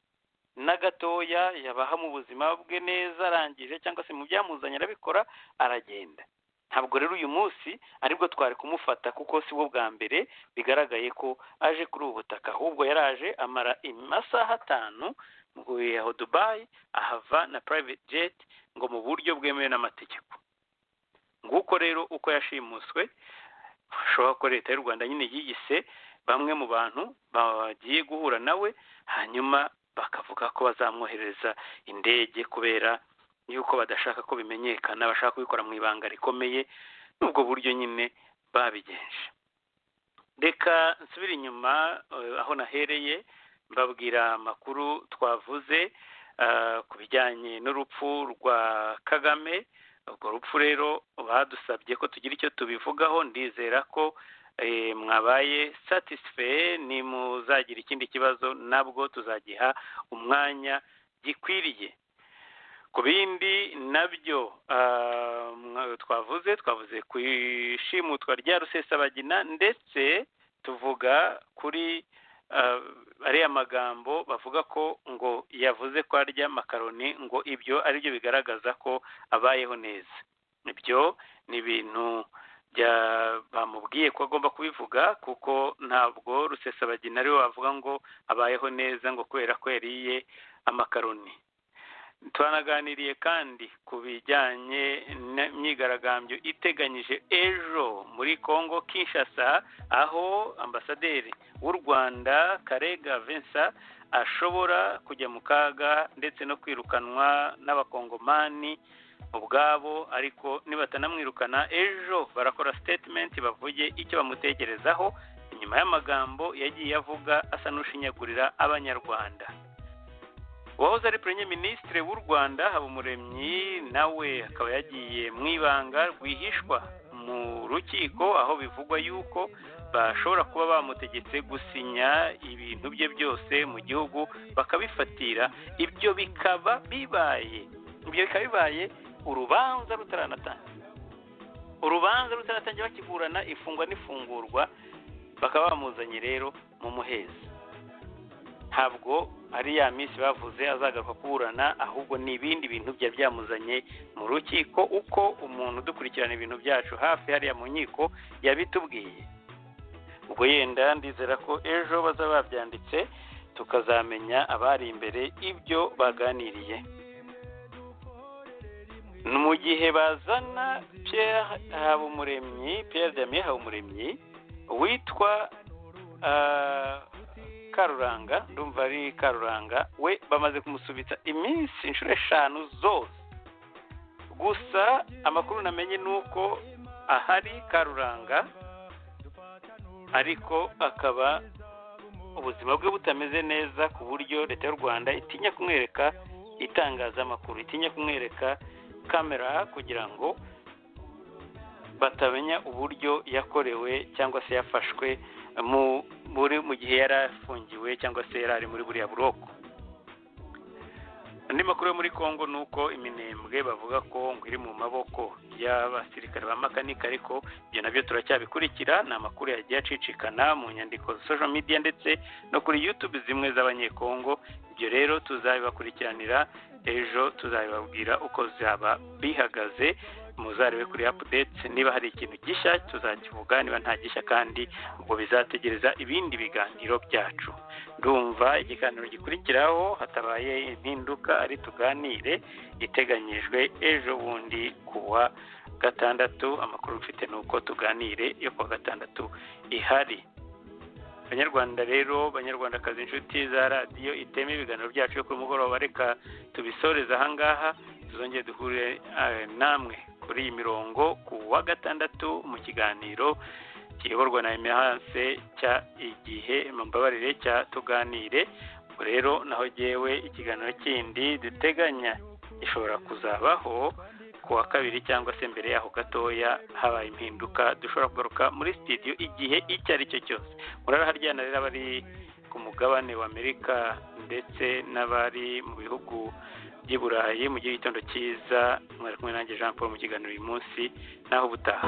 Speaker 2: na gatoya yabaha mu buzima bwe neza arangije cyangwa se mu byamuzanye arabikora aragenda ntabwo rero uyu munsi aribwo twari kumufata kuko si bwo bwa mbere bigaragaye ko aje kuri ubu butaka ahubwo yaraje amara amasaha atanu ngo yaho dubayi ahava na private jet ngo mu buryo bwemewe n'amategeko nguko rero uko yashimuswe bashobora ko leta y'u rwanda nyine yiyise bamwe mu bantu bagiye guhura nawe hanyuma bakavuga ko bazamwohereza indege kubera yuko badashaka ko bimenyekana bashaka kubikora mu ibanga rikomeye n'ubwo buryo nyine babigenje reka nsubire inyuma eh, aho nahereye mbabwira amakuru twavuze eh, ku bijyanye n'urupfu rwa kagame urwo rupfu rero badusabye ko tugira icyo tubivugaho ndizera ko eh, mwabaye satisfeye nimuzagira ikindi kibazo nabwo tuzagiha umwanya gikwiriye ku bindi nabyo ah, mwa- twavuze twavuze ku ishimutwa rya rusesabagina ndetse tuvuga kuri ah, ariya magambo bavuga ko ngo yavuze ko arya makaroni ngo ibyo ari byo bigaragaza ko abayeho neza ibyo ni ibintu bya- bamubwiye ko agomba kubivuga kuko ntabwo rusesabagina ariwe wavuga ngo abayeho neza ngo kubera ko yariye amakaroni twanaganiriye kandi ku bijyanye n'imyigaragambyo iteganyije ejo muri congo kinshasa aho ambasaderi w'u rwanda karega vincent ashobora kujya mu kaga ndetse no kwirukanwa n'abakongomani ubwabo ariko nibatanamwirukana ejo barakora statement bavuge icyo bamutekerezaho inyuma y'amagambo yagiye avuga asa n'ushinyagurira abanyarwanda uwahoze ari purenye minisitiri w'u rwanda habumuremyi nawe akaba yagiye mu ibanga rwihishwa mu rukiko aho bivugwa yuko bashobora kuba bamutegetse gusinya ibintu bye byose mu gihugu bakabifatira ibyo bikaba bibaye ibyo bikaba bibaye urubanza rutaranatangira urubanza rutaratangira bakiburana ifungwa n'ifungurwa bakaba bamuzanye rero mu muhezi ntabwo ari ya minsi bavuze azagaruka kuburana ahubwo ni ibindi bintu byari byamuzanye mu rukiko uko umuntu udukurikirana ibintu byacu hafi hariya mu nkiko yabitubwiye ubwo yenda ndizera ko ejo bazaba babyanditse tukazamenya abari imbere ibyo baganiriye mu gihe bazana Pierre habumuremyi Pierre damiye habumuremyi witwa karuranga ndumva ari karuranga we bamaze kumusubitsa iminsi inshuro eshanu zose gusa amakuru namenye ni uko ahari karuranga ariko akaba ubuzima bwe butameze neza ku buryo leta y'u rwanda itinya kumwereka itangazamakuru itinya kumwereka kamera kugira ngo batamenya uburyo yakorewe cyangwa se yafashwe muri mu gihe yari afungiwe cyangwa se yari ari muri buriya buroko andi makuru yo muri congo ni uko iminembwe bavuga ko ngo iri mu maboko y'abasirikare ba makanika ariko ibyo nabyo turacyabikurikira ni amakuru yagiye acicikana mu nyandiko za social media ndetse no kuri youtube zimwe z'abanyekongo ibyo rero tuzabibakurikiranira ejo tuzabibabwira uko zaba bihagaze muzarebe kuri apudeti niba hari ikintu gishya tuzakivuga niba nta gishya kandi ubwo bizategereza ibindi biganiro byacu ndumva ikiganiro gikurikiraho hatabaye impinduka ari tuganire iteganyijwe ejo bundi kuwa gatandatu amakuru mfite ni uko tuganire yo kuwa gatandatu ihari banyarwanda rero banyarwandakazi inshuti za radiyo iteme ibiganiro byacu yo ku mugoroba reka tubisoreze ahangaha tuzongere duhure namwe kuri iyi mirongo ku wa gatandatu mu kiganiro kiyoborwa na emehase cya igihe mbabarire cya tuganire rero naho gewe ikiganiro kindi duteganya gishobora kuzabaho ku wa kabiri cyangwa se mbere yaho gatoya habaye impinduka dushobora kugaruka muri sitidiyo igihe icyo ari cyo cyose muraraharyana rero abari ku mugabane w'amerika ndetse n'abari mu bihugu by'i burayi mu gihe gitondo cyiza mwari kumwe nanjye jean paul mu kiganiro uyu munsi naho ubutaha